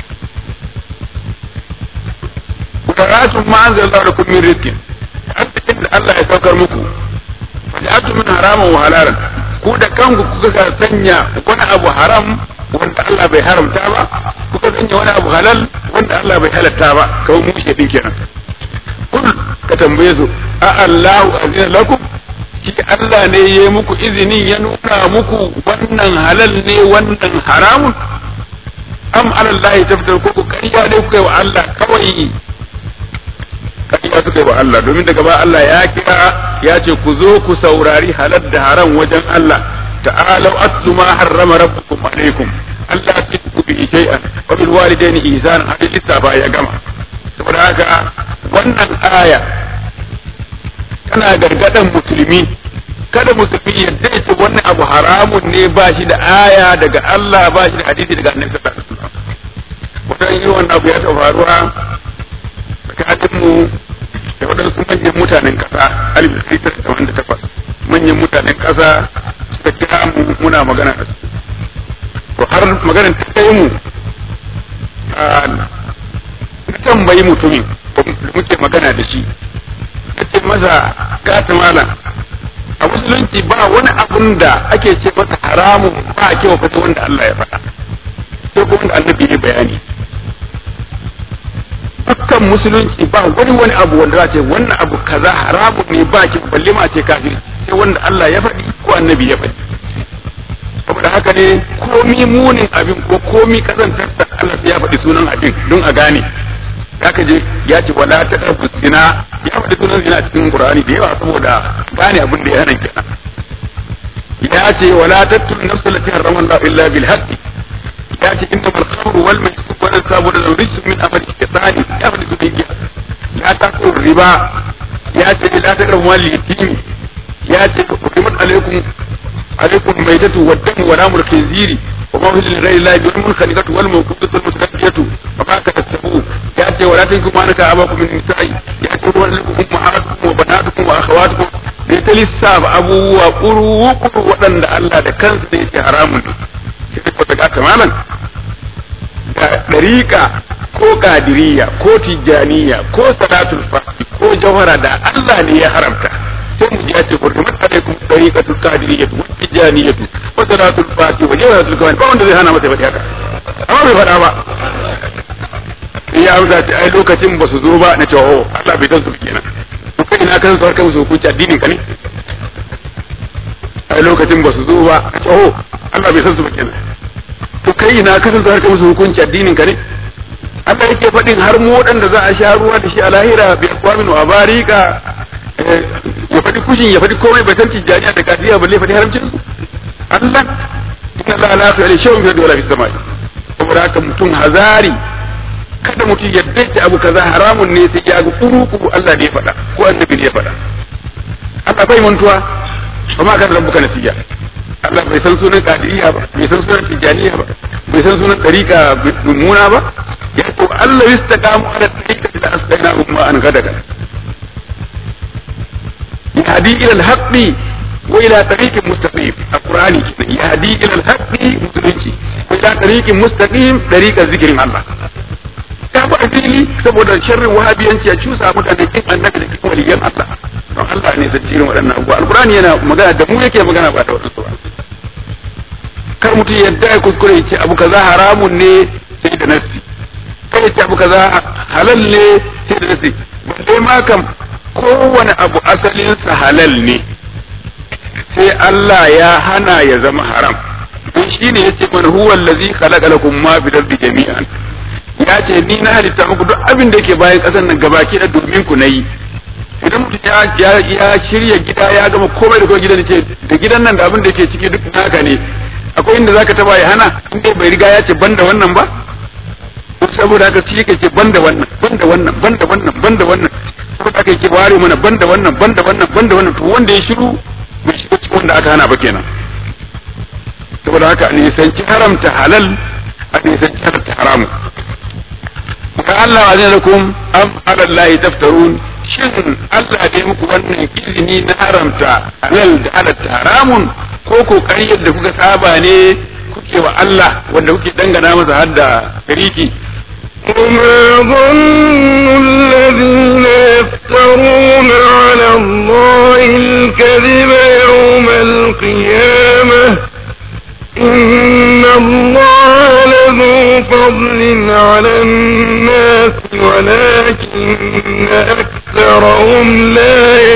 Kudaratun ma anzala lakum min rizqin arzikin da Allah ya saukar muku faj'atu min haraman wa halalan ku da kanku kuka sanya wani abu haram wanda Allah bai haramta ba kuka sanya wani abu halal wanda Allah bai halatta ba kawai mu shi din kenan kul ka tambaye su a Allahu azina lakum shi Allah ne ya muku izini ya nuna muku wannan halal ne wannan haramun am alallahi taftar ko ku kariya ne kuka yi wa Allah kawai kariya suka yi wa Allah domin daga ba Allah ya kira ya ce ku zo ku saurari halal da haram wajen Allah ta'alau atlu ma harrama rabbukum alaikum Allah ya ku bi shay'an wa bil walidaini ihsanan hadin lissafa ya gama saboda haka wannan aya tana gargadan musulmi kada musulmi ya dace wannan abu haramun ne ba shi da aya daga Allah ba shi da hadisi daga annabi sallallahu alaihi wasallam wannan yi wannan abu ya ta faruwa tsakanin mu da waɗansu manyan mutanen ƙasa alif sitar da wanda takwas manyan mutanen ƙasa suka kira mu muna magana da su to har maganar ta kai mu na tambayi mutumin da muke magana da shi na ce masa gata malam a musulunci ba wani abun da ake ce masa haramun ba a kewa fata wanda Allah ya faɗa sai kuma wanda annabi ya bayani dukkan musulunci ba wani wani abu wanda za ce wannan abu kaza haramun ne ba ki balle ma ce kafir sai wanda Allah ya faɗi ko annabi ya faɗi saboda haka ne komi munin abin ko komi kazantar da Allah ya faɗi sunan abin don a gane zaka je ya ce wala ta ɗauku zina ya faɗi sunan zina a cikin Qur'ani da yawa saboda gane abin da ya hana kenan ya ce wala tattul nafsa lati harrama Allah illa bil haqqi ya ce inna mal khamru wal maisir wal ansabu wal rijsu min amali shaytani ya faɗi sunan giya la taqul riba ya ce la taqrabu mal yatim ya ce hukumat alaikum عليكم الميتة والدم ولام الخنزير وما أهل لغير الله به المنخنقة والموقوفة والمتردية وما كسبوه يأتي ولا تنكم ما نكا أباكم من النساء يأتي لكم أمهاتكم وبناتكم وأخواتكم ليس للساب أبو وقروا وقروا وأن الله ده كان سيدي حرام sai ko daga kamalan da dariƙa ko kadiriya ko tijjaniya ko salatul fati ko jawhara da Allah ne ya haramta sai mu ji ya ce hurrimat alaikum tariqatul qadiriyatu wa tijaniyatu wa salatul fati wa jawharatul kawan ba wanda zai hana masa faɗi haka amma bai faɗa ba ya amsa ce ai lokacin ba su zo ba na ce oh Allah bai san su kenan to kai ina kan su har kai musu hukunci addinin ka ne ai lokacin ba su zo ba na ce oh Allah bai san su kenan to kai ina ka san su har kai musu hukunci addinin ka ne Allah yake faɗin har mu waɗanda za a sha ruwa da shi a lahira bi akwamin wa barika ya faɗi kushin ya faɗi komai bai san tijjaniya da kadiya balle faɗi haramcin su Allah inna Allah la yaf'alu shay'un fi wala fi samai saboda haka mutum hazari kada mutum ya dace abu kaza haramun ne sai ya ga kuru kuru Allah ne ya faɗa ko annabi ne ya faɗa Allah bai mantuwa ba ma kan rabbuka nasiya Allah bai san sunan kadiriya ba bai san sunan tijjaniya ba bai san sunan tariqa mummuna ba ya to Allah yastaqamu ala tariqati la asqainahum ma an gadaka يهدي إلى الحق وإلى طريق مستقيم القرآن يهدي إلى الحق مسلمتي وإلى طريق مستقيم طريق ذكر الله ta fi fili saboda sharrin wahabiyanci a cusa mutane kin annabi da kin waliyan Allah don Allah ne zai cirin waɗannan abubuwa alqur'ani yana magana da mu yake magana ba da wasu ba kar mutum yadda ya kuskure ya ce abu kaza haramun ne sai da nasi kai ya ce abu kaza halal ne sai da nasi balle ma kam kowane abu asalinsa halal ne sai Allah ya hana ya zama haram don shine yace man huwa allazi khalaqa lakum ma fil ardi jami'an ya ce ni na halitta muku duk abin da yake bayan ƙasar nan gabaki da domin ku nayi idan mutum ya ya shirya gida ya gama komai da komai gidan ce da gidan nan da abin da yake ciki duk naka ne akwai inda zaka taba ya hana in dai bai riga ya ce banda wannan ba saboda haka shi yake ce banda wannan banda wannan banda wannan banda wannan saboda haka yake ware mana banda wannan banda wannan banda wannan to wanda ya shiru bai shiga cikin wanda aka hana ba kenan saboda haka a nisanci haramta halal a nisanci haramta haramu ka Allah wa lakum am ala Allah taftarun shin Allah ne muku wannan izini na haramta halal da halatta haramun ko kokarin yadda kuka saba ne kuke wa Allah wanda kuke dangana masa har da shariki وما ظن الذين يفترون على الله الكذب يوم القيامة إن الله لذو فضل على الناس ولكن أكثرهم لا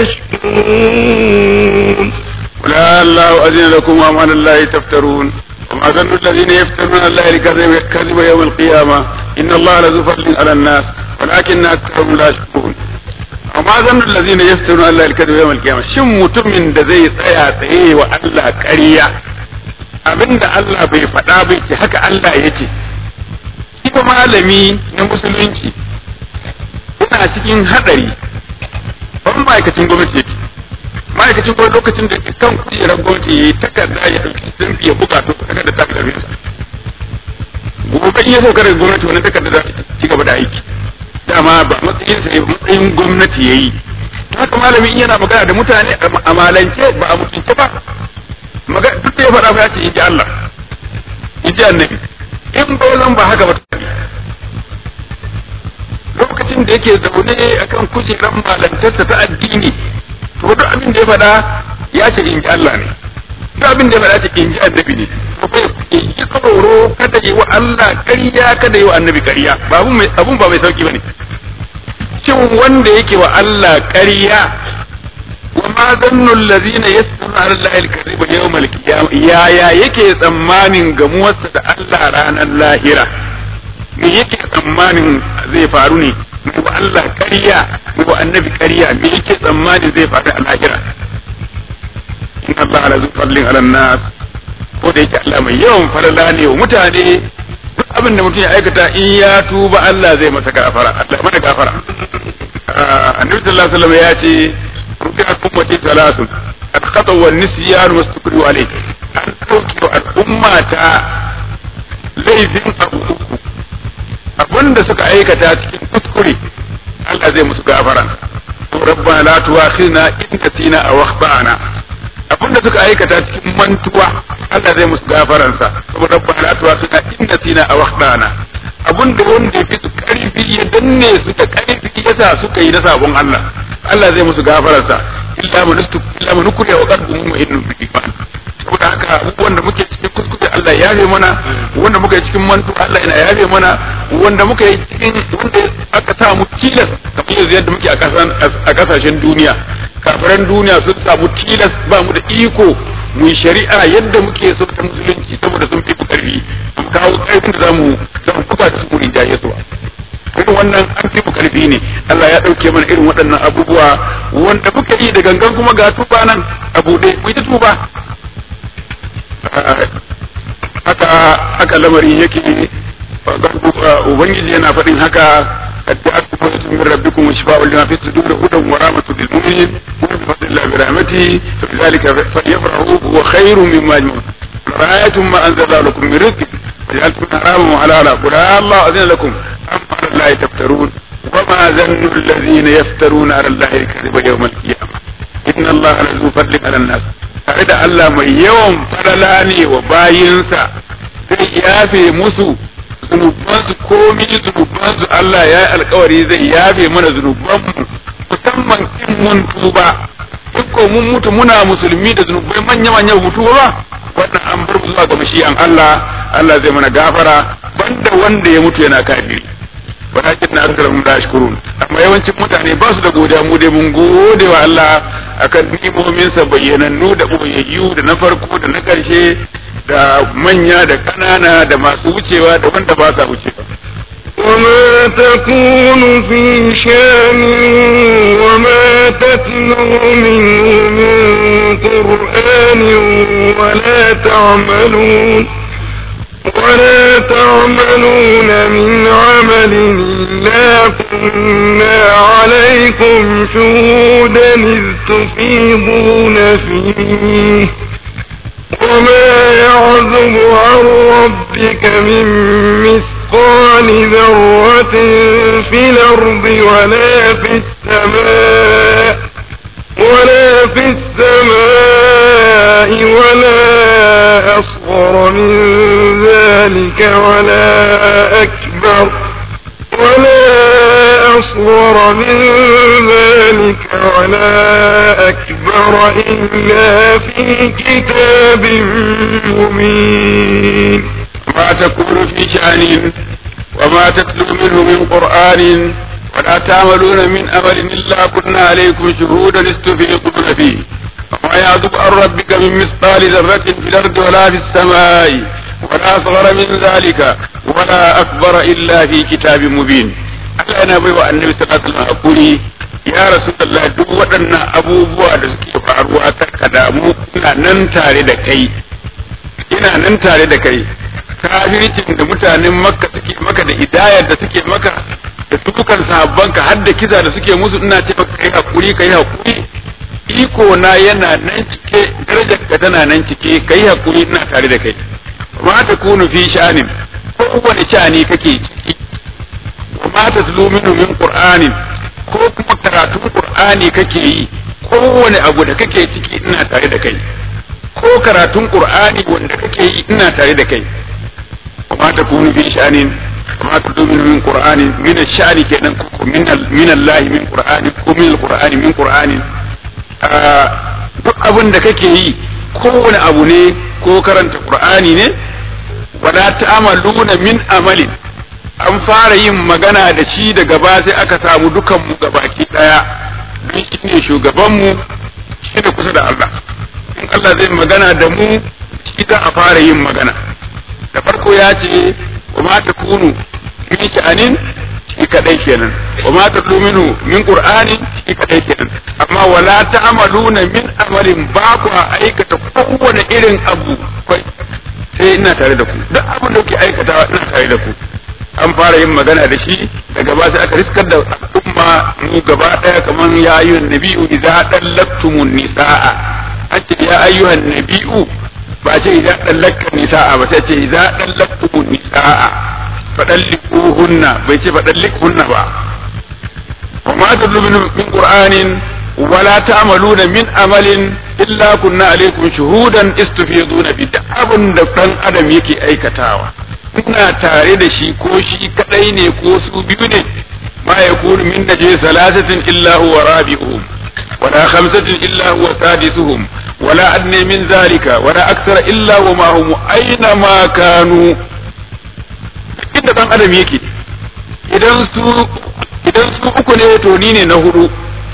يشكرون ولا الله أذن لكم وما على الله تفترون وما ظن الذين يفترون على الله الكذب كذب يوم القيامة إن الله لذو فضل على الناس ولكن أكثرهم لا يشكرون وما ظن الذين يفترون على الله الكذب يوم القيامة شم متمن da zai tsaya tsaye wa Allah ƙarya abinda Allah bai faɗa bai ce haka Allah ya ce ita malami na musulunci yana cikin haɗari ban ma'aikacin gwamnati yake ma'aikacin gwamnati lokacin da kan kujerar gwamnati ya yi takarda ya ɗauki sun fiye bukatu takarda ta fi sa gobe in ya sauka daga gwamnati wannan takarda za ta ci gaba da aiki dama ba matsayin sa ba matsayin gwamnati ya yi haka malami in yana magana da mutane a malance ba a mutunce ba magana duk da ya faɗa ya ce in ji Allah in ji annabi in bai zan ba haka ba lokacin da yake zaune akan kujerar malantarsa ta addini to duk abin da ya faɗa ya ce in ji Allah ne duk abin da ya faɗa ce in ji annabi ne to kai in ji tsoro kada yi wa Allah ƙarya kada yi wa annabi ƙarya ba abun ba mai sauki bane shin wanda yake wa Allah ƙarya wa ma zannu allazina yasma'una ala allahi al-kadhiba yawm al-qiyamah yaya yake tsammanin gamuwarsa da Allah ranar lahira me yake tsammanin zai faru ne mai wa Allah ƙarya mai wa annabi ƙarya me yake tsammanin zai faru a lahira inna Allah ala zu fadlin ala nas ko da yake Allah mai yawan falala ne wa mutane duk abin da mutum ya aikata in ya tuba Allah zai masa gafara Allah mana gafara annabi sallallahu alaihi wasallam ya ce rufi'at ummati thalathun al-khata wa nisyan wa sukru alayh an dauke wa al'umma ta laifin abu uku abinda suka aikata cikin kuskure Allah zai musu gafara rabbana la tu'akhidna in nasina aw akhtana abinda suka aikata cikin mantuwa Allah zai musu gafaransa saboda rabbana la tu'akhidna in nasina aw akhtana abinda wanda yafi su karfi ya danne su da karfi yasa suka yi na sabon Allah Allah zai musu gafaransa illa man illa man kuriya wa qalbuhu mu'minnun bi iman saboda haka abubuwan da muke cikin kuskure Allah ya yafe mana wanda muka yi cikin mantu Allah yana yafe mana wanda muka yi cikin wanda aka sa mu tilas kamar yanzu yadda muke a kasashen duniya kafiran duniya sun samu tilas ba mu da iko mu shari'a yadda muke so ta musulunci saboda sun fi mu karfi mu kawo karfin da zamu zamu buga da su mu rinjaye su irin wannan an fi mu karfi ne Allah ya dauke mana irin waɗannan abubuwa wanda muka yi da gangan kuma ga tuba nan a buɗe mu ta tuba haka haka lamarin yake ubangiji yana faɗin haka أتأكد من ربكم وشفاء لما في الصدور هدى ورحمة للمؤمنين وبفضل الله برحمته فبذلك فليفرحوا هو خير مما يجمعون رأيتم ما أنزل الله لكم من رزق وجعلتم حراما وحلالا قل الله أذن لكم أم على الله تفترون وما ظن الذين يفترون على الله الكذب يوم القيامة إن الله لذو فضل على الناس tare da Allah mai yawan falala ne wa bayinsa zai yafe musu zunubansu komi zunubansu Allah ya yi alkawari zai yafe mana zunubanmu musamman in mun tuba in ko mun mutu muna musulmi da zunubai manya manya mutu ba wannan an bar zuwa ga mashiyan Allah Allah zai mana gafara banda wanda ya mutu yana kafiri walakin na aksarahum la yashkurun amma yawancin mutane ba su da godiya mu dai mun gode wa Allah akan ni'imomin sa bayyanannu da boyayyu da na farko da na karshe da manya da ƙanana da masu wucewa da wanda ba sa wucewa وما تكون في شان وما تتلو منه من قرآن ولا تعملون ولا تعملون من عمل إلا كنا عليكم شهودا إذ تفيضون فيه وما يعزب عن ربك من مثقال ذرة في الأرض ولا في السماء ولا في السماء ولا أصغر من ذلك ولا أكبر ولا أصغر من ذلك ولا أكبر إلا في كتاب مبين ما تكون في شأن وما تتلو منه من قرآن ولا تعملون من أمل إلا كنا عليكم شهودا استفيضون فيه وما يعزب عن ربك من مثقال ذرة في الأرض ولا في السماء ولا أصغر من ذلك ولا أكبر إلا في كتاب مبين Allah yana baiwa annabi sallallahu alaihi wasallam hakuri ya rasulullah duk waɗannan abubuwa da suke faruwa karka damu ina nan tare da kai ina nan tare da kai kafircin da mutanen makka suke maka da idayar da suke maka da dukan sahabbanka har da kiza da suke musu ina ce maka kai hakuri kai hakuri iko na yana nan cike darajar ka tana nan cike kai hakuri ina tare da kai ma ta kunu fi sha'anin ko wani sha'ani kake ciki ma ta zulu minhu min qur'anin ko kuma karatun qur'ani kake yi kowane abu da kake ciki ina tare da kai ko karatun qur'ani wanda kake yi ina tare da kai ma ta kunu fi sha'anin ma ta zulu min qur'anin min sha'ani kenan ko min min Allah min qur'ani ko min qur'ani min qur'ani duk abin da kake yi kowane abu ne ko karanta qur'ani ne wala ta'amaluna min amalin an fara yin magana da shi daga ba sai aka samu dukanmu gabaki daya don shi ne shugabanmu shi ne kusa da Allah in Allah zai magana da mu shi za a fara yin magana da farko ya ce wa ma ta kunu min sha'anin shi kadai kenan wa ma ta minu min qur'ani shi kadai kenan amma wala ta'maluna min amalin ba ku aikata kowane irin abu sai ina tare da ku duk abin da kuke aikatawa ina tare da ku an fara yin magana da shi daga ba sai aka riskar da al'umma mu gaba daya kaman ya ayyuhan nabi'u idza dallaktumun nisaa an ce ya ayyuhan nabi'u ba ce idza dallakta nisaa ba sai ce idza dallaktumun nisaa fadallikuhunna bai ce fadallikuhunna ba wa ma tadlu min qur'anin wala ta'maluna min amalin illa kunna alaikum shuhudan istufiduna bi da abin da dan adam yake aikatawa ina tare da shi ko shi kadai ne ko su biyu ne ma yakunu min najis salasatin illa huwa rabi'uhum wala khamsatin illa huwa sadisuhum wala adna min zalika wala akthara illa wa ma hum aina ma kanu inda dan adam yake idan su idan su uku ne to ni ne na hudu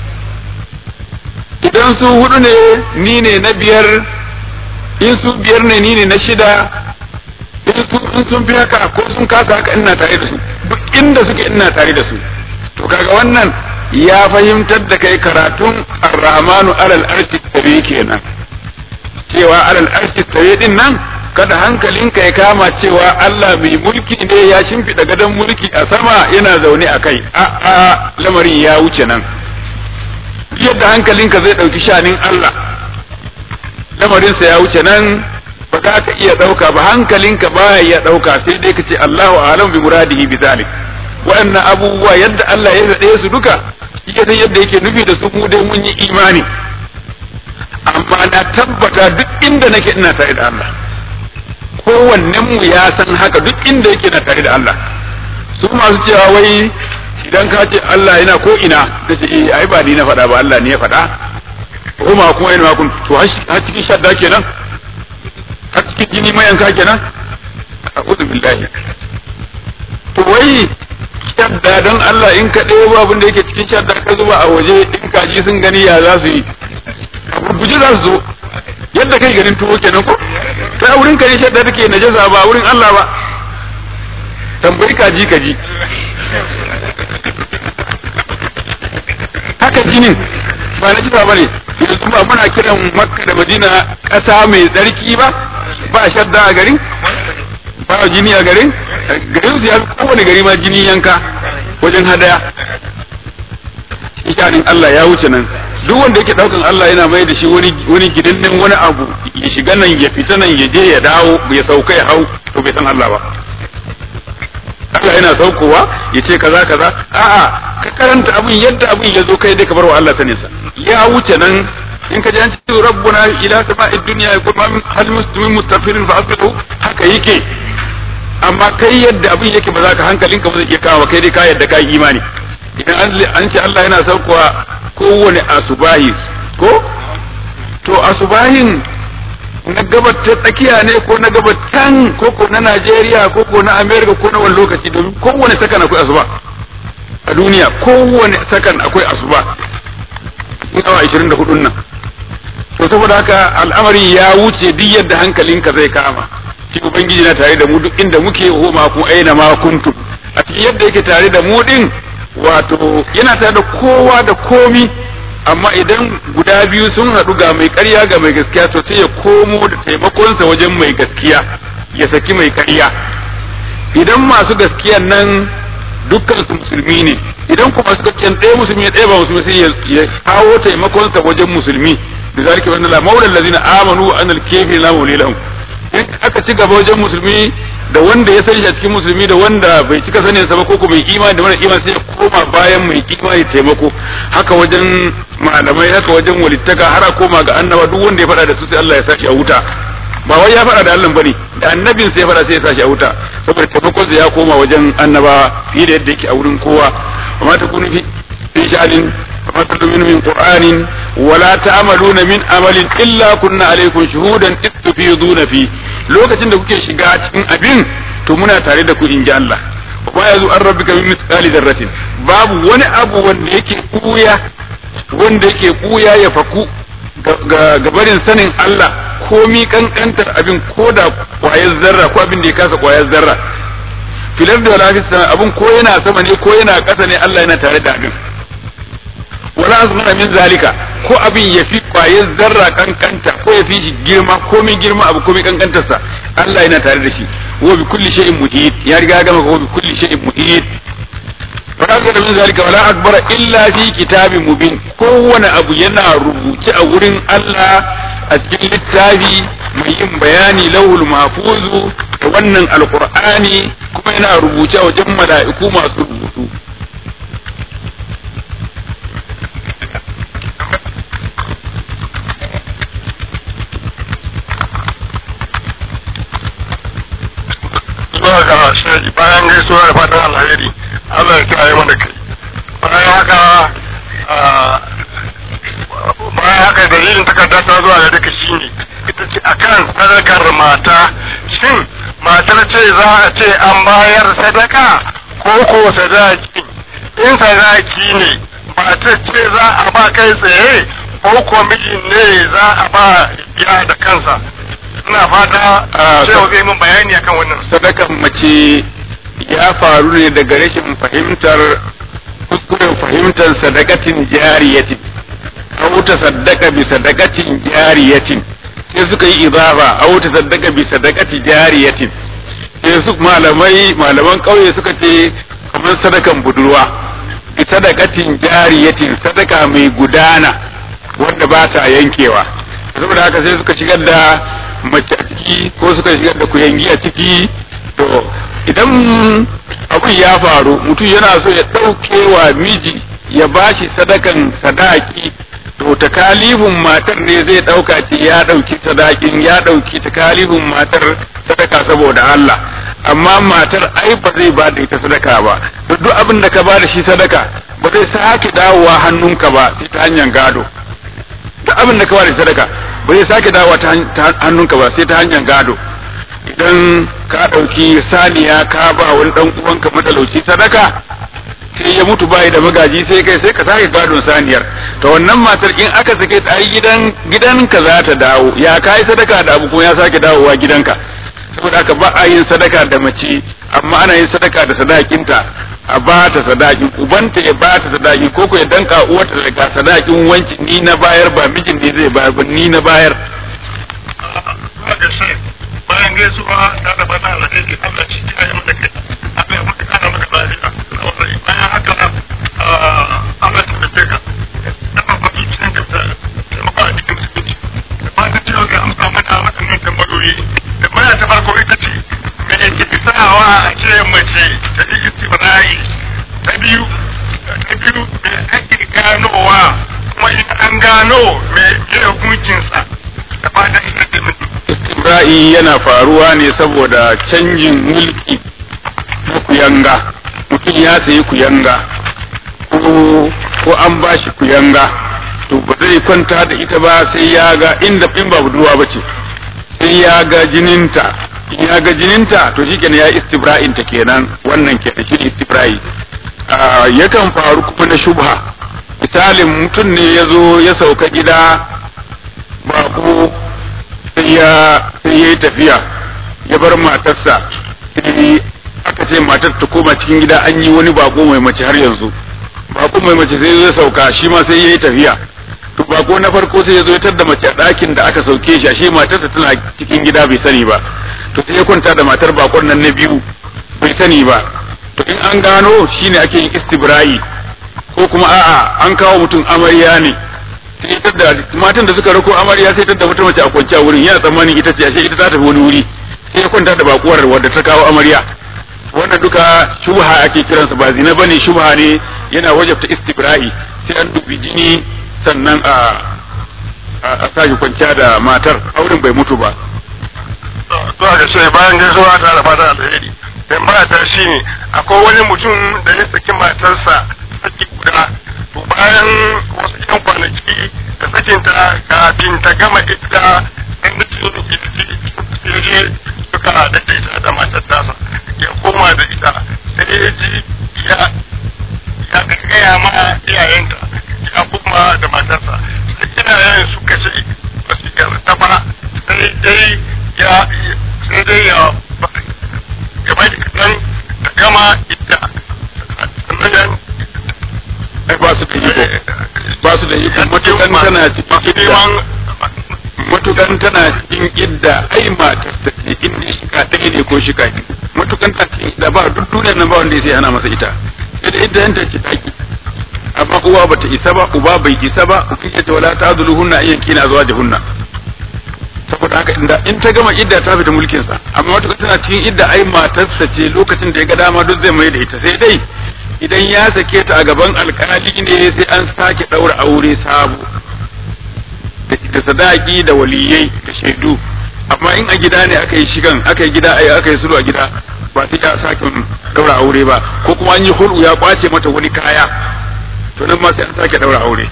idan su hudu ne ni ne na biyar in su biyar ne ni ne na shida in sun fi haka ko sun kasa haka ina tare da su duk inda suke ina tare da su to kaga wannan ya fahimtar da kai karatun ar-rahmanu alal arshi tare kenan cewa alal arshi tare din nan kada hankalinka ya kama cewa Allah mai mulki ne ya shimfiɗa gadon mulki a sama yana zaune a kai a a lamarin ya wuce nan yadda hankalinka zai ɗauki shanin Allah lamarinsa ya wuce nan ba za ka iya ɗauka ba hankalinka ba ya ɗauka sai dai ka ce Allahu alam bi muradihi bi zalik waɗannan abubuwa yadda Allah ya zaɗe su duka yake san yadda yake nufi da su mu dai mun yi imani amma na tabbata duk inda nake ina tare da Allah kowannen mu ya san haka duk inda yake na tare da Allah su masu cewa wai idan ka ce Allah yana ko ina ka ce eh ai ba ni na faɗa ba Allah ne ya faɗa ko ma kuma ina kun to har cikin shadda kenan har cikin jini mayanka kenan a'udhu billahi to wai shadda don Allah in ka ɗebo abin da yake cikin shadda ka zuba a waje in kaji sun gani ya za su yi gurguje za su zo yadda kai ganin tuwo kenan ko ta wurin ka ne shadda take najasa ba wurin Allah ba tambayi kaji kaji haka jinin ba na jisa ba ne yanzu ba muna kiran makka da madina ƙasa mai tsarki ba ba shadda a garin ba jini a garin garin su ya fi kowane gari ma jini yanka wajen hadaya shanin Allah ya wuce nan duk wanda yake daukan Allah yana mai da shi wani wani gidannin wani abu ya shiga nan ya fita nan ya je ya dawo ya sauka ya hau to bai san Allah ba Allah yana saukowa ya ce kaza kaza a'a ka karanta abin yadda abin ya zo kai dai ka bar wa Allah sanin sa ya wuce nan in ka ji an ce rabbuna ila sama'id dunya yaqul ma hal muslimin mustaghfirin fa asbihu haka yake amma kai yadda abin yake ba za ka hankalinka ba zai iya kawo kai dai ka yadda ka yi imani idan an ce Allah yana saukowa kowane asubahi ko to asubahin na gabar ta tsakiya ne ko na gabar can ko ko na Najeriya ko ko na America ko na wani lokaci domin kowane sakan akwai asuba a duniya kowane sakan akwai asuba cikin awa 24 nan to saboda haka al'amari ya wuce duk yadda hankalinka zai kama shi ubangiji na tare da mu duk inda muke homa ku aina ma kuntum a cikin yadda yake tare da mu din wato yana tare da kowa da komi amma idan guda biyu sun haɗu ga mai ƙarya ga mai gaskiya to sai ya komo da taimakonsa wajen mai gaskiya ya saki mai ƙarya idan masu gaskiyan nan dukkan su musulmi ne idan kuma masu gaskiyan ɗaya musulmi ɗaya ba musulmi sai ya kawo taimakonsa wajen musulmi da zalika wa annala maula allazina amanu wa annal kafirin la mawli lahum in aka ci gaba wajen musulmi da wanda ya sani a cikin musulmi da wanda bai cika sanin sa ba ko mai imani da wanda imani sai ya koma bayan mai imani taimako haka wajen malamai haka wajen walittaka har a koma ga annaba duk wanda ya faɗa da su sai Allah ya sashi a wuta ba wai ya faɗa da Allah bane da annabin sai ya faɗa sai ya sashi a wuta saboda taimakon sa ya koma wajen annaba fiye da yadda yake a wurin kowa amma ta kunu fi sha'anin وما تتلون من قرآن ولا تعملون من عمل إلا كنا عليكم شهودا إذ تفيضون فيه لوكacin da kuke shiga cikin abin to muna tare da ku in ji Allah wa yazu an rabbika min mithqali dharratin babu wani abu wanda yake kuya wanda yake kuya ya faku ga barin sanin Allah komi kankantar abin ko da kwayar zarra ko abin da ya kasa kwayar zarra filar da wala sama abin ko yana sama ne ko yana ƙasa ne Allah yana tare da abin wala asghara min zalika ko abin ya fi kwayar zarra kankanta ko ya fi shi girma ko min girma abu ko min kankantarsa Allah yana tare da shi wa bi kulli shay'in muhit ya riga ya gama ko bi kulli shay'in muhit wala asghara min zalika wala akbara illa fi kitabin mubin kowane abu yana rubuce a wurin Allah a cikin littafi mai yin bayani lauhul mahfuzu da wannan alqur'ani kuma yana rubuce a wajen mala'iku masu rubutu zuwa ga shi bayan gaisuwa da fatan alheri Allah ya kiyaye mana kai bayan haka bayan haka dalilin takarda ta zuwa ga duka shine ita ce akan sadakar mata shin matar ce za a ce an bayar sadaka ko ko sadaki in sadaki ne matar ce za a ba kai tsaye ko ko mijin ne za a ba ya da kansa ina fata cewa zai mun bayani akan wannan sadakan mace ya faru ne daga rashin fahimtar kuskuren fahimtar sadakatin jariyatin aw ta saddaka bi sadakatin jariyatin sai suka yi idafa aw ta saddaka bi sadakati jariyatin sai su malamai malaman kauye suka ce kamar sadakan budurwa bi sadakatin jariyatin sadaka mai gudana wanda ba ta yankewa saboda haka sai suka shigar da mace a ciki ko suka shigar da kuyangi a ciki to idan abin ya faru mutum yana so ya ɗauke wa miji ya bashi sadakan sadaki to takalifin matar ne zai ɗauka ce ya ɗauki sadakin ya ɗauki takalifin matar sadaka saboda Allah amma matar ai ba zai ba da ita sadaka ba to duk abin da ka ba da shi sadaka ba zai sake dawowa hannunka ba sai ta hanyar gado duk abin da ka ba da sadaka ba zai sake dawowa ta hannunka ba sai ta hanyar gado idan ka ɗauki saniya ka ba wani ɗan uwanka matalauci sadaka sai ya mutu bai da magaji sai kai sai ka sake gadon saniyar to wannan matar in aka sake ta ai gidan gidanka za ta dawo ya kai sadaka da abu kuma ya sake dawowa gidanka saboda haka ba a yin sadaka da mace amma ana yin sadaka da sadakinta a ba ta sadakin ubanta ya ba ta sadakin ko ko ya danka uwarta daga sadakin wanci ni na bayar ba mijin ne zai bayar ba ni na bayar bayan gaisuwa ta da bana alheri Allah shi ya yi mata kai Allah ya mata kana mata lafiya bayan haka Allah ta tafi ka dama ba zuciyar ka ta taimaka a cikin musulunci da ba ta cewa ga amsa mana waɗannan tambayoyi da baya ta farko ita ce me yake sawa a ce mace ta yi istibrai ta biyu ta biyu me ake ganowa kuma in an gano me ke hukuncinsa da fatan ita ce mutum istibra'i yana faruwa ne saboda canjin mulki na kuyanga mutum ya sayi kuyanga ko ko an ba shi kuyanga to ba zai kwanta da ita ba sai ya ga inda in ba budurwa ba ce sai ya ga jininta in ya ga jininta to shi kenan ya istibra'in ta kenan wannan kenan shi istibra'i yakan faru kuma na shubha misalin mutum ne ya zo ya sauka gida bako sai ya sai ya yi tafiya ya bar matarsa sai aka ce matar ta koma cikin gida an yi wani bako mai mace har yanzu bako mai mace sai ya sauka shi ma sai ya yi tafiya to bako na farko sai ya zo ya da mace a ɗakin da aka sauke shi ashe matarsa tana cikin gida bai sani ba to sai ya kwanta da matar bakon nan na biyu bai sani ba to in an gano shine ake yin istibra'i ko kuma a'a an kawo mutum amarya ne sai da matan da suka rako amarya sai ta wata mace a kwanciya wurin yana tsammanin ita ce ashe ita ta tafi wani wuri sai ya kwanta da bakuwar wadda ta kawo amarya wannan duka shubha ake kiransa ba zina bane shubha ne yana wajabta istibra'i sai an dubi jini sannan a a sake kwanciya da matar auren bai mutu ba to a gashe bayan gaisuwa ta da fatan alheri tambaya ta shine akwai wani mutum da ya saki matarsa saki guda to bayan wasu yan kwanaki da sakinta kafin ta gama idda dan da ciwo ke ciki ya je suka da ita da matar tasa ya koma da ita sai ya ji ya ya gaya ma iyayenta ya koma da matarsa sai iyayen suka ce ba su yarda ba sai dai ya sai dai ya ya bai kaɗan da gama idda sannan ai ba su da iko ba su da iko matukan tana cikin idda matukan tana cikin idda ai matar ta ce in ne shika ɗaya ne ko shika biyu matukan ta cikin idda ba duk duniyar nan ba wanda sai ana masa ita sai da idda yanta ce taki amma uwa bata isa ba uba bai isa ba ku kike ta wala ta zuluhunna ayyan kina zuwa jahunna saboda haka inda in ta gama idda ta fita mulkin sa amma matukan tana cikin idda ai matarsa ce lokacin da ya ga dama duk zai mai da ita sai dai idan ya sake ta a gaban alkali ne sai an sake ɗaura aure sabo da sadaki da waliyai da shaidu amma in a gida ne aka yi shigan aka yi gida ai aka yi sulhu a gida ba sai ya sake ɗaura aure ba ko kuma an yi hulu ya kwace mata wani kaya to nan ma sai an sake ɗaura aure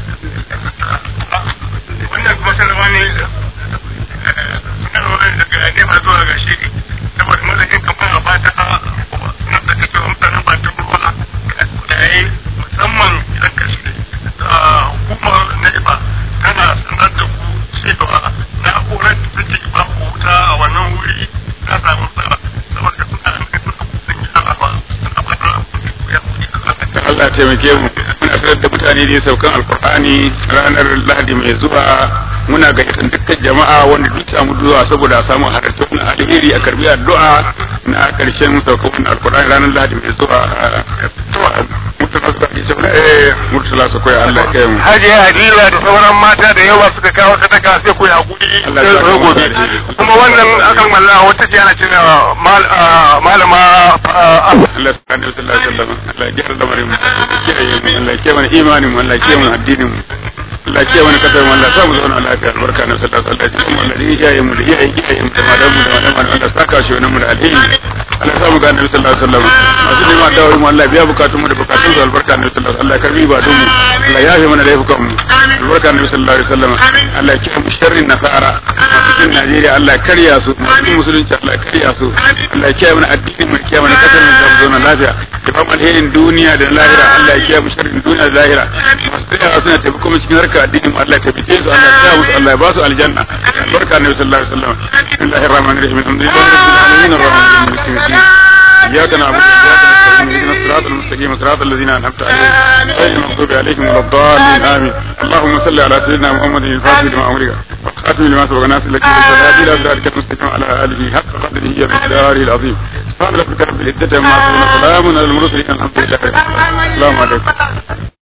wannan kuma sanarwa ne sanarwa daga nema zuwa ga shi saboda mazakin kamar a fata suna da cewa mutanen ba ta ruwa da ya yi musamman idan ka shi hukumar nema tana sanar da ku cewa na'urar da take ba ku wuta a wannan wuri ta samu tsara saboda suna da sun yi alawa suna ba da ya kuɗi da Allah taimake mu muna sanar da mutane ne saukan alkur'ani ranar lahadi mai zuwa muna gayyatar dukkan jama'a wanda duk samu zuwa saboda samun halartar na alheri a karbi addu'a na karshen saukan wannan alkur'ani ranar lahadi mai zuwa murtala su kai cewa eh murtala su koyi Allah ya kai mu Hajiya Hadila da sauran mata da yawa suka kawo sadaka sai ku hakuri Allah sai ya su gobe kuma wannan akan malla wata ce ana cewa malama Allah subhanahu wa ta'ala Allah ya gyara lamarin mu Allah ya kiyaye mu Allah ya kiyaye mana imanin mu Allah ya kiyaye mana addinin mu Allah ya kiyaye mana kasar mu Allah ya sa mu zauna lafiya albarka na sallallahu alaihi wa sallam Allah ya kiyaye mu da iyayen iyayen mu da malamu da malamu Allah saka shi wannan mu da alheri Allah ya samu ga annabi sallallahu alaihi wasallam masu neman dawo mu Allah biya bukatun mu da bukatun su albarka annabi sallallahu alaihi wasallam Allah karbi ibadun mu Allah ya yafe mana laifukan mu albarka annabi sallallahu alaihi wasallam Allah ya kiyaye mu sharrin nasara cikin Najeriya Allah ya karya su cikin musulunci Allah ya karya su Allah ya kiyaye mana addinin mu kiyaye mana kasar mu da mu zauna lafiya da ba alherin duniya da lahira Allah ya kiyaye mu sharrin duniya da lahira masu tsaya suna taimako mu cikin harkar addinin mu Allah ya taimake su Allah ya kiyaye musu Allah ya ba su aljanna albarka annabi sallallahu alaihi wasallam bismillahir rahmanir rahim alhamdulillahi rabbil alamin arrahmanir rahim maliki yawmiddin إياك نعبد وإياك نستعين اهدنا الصراط المستقيم صراط الذين أنعمت عليهم غير المغضوب عليهم ولا الضالين آمين اللهم صل على سيدنا محمد الفاتح لما أمرك والخاتم لما سبق ناصر لك بالصلاة إلى صراطك المستقيم على آله حق قدره ومقداره العظيم سبحان ربك رب العزة عما يصفون سلام على المرسلين الحمد لله رب العالمين السلام عليكم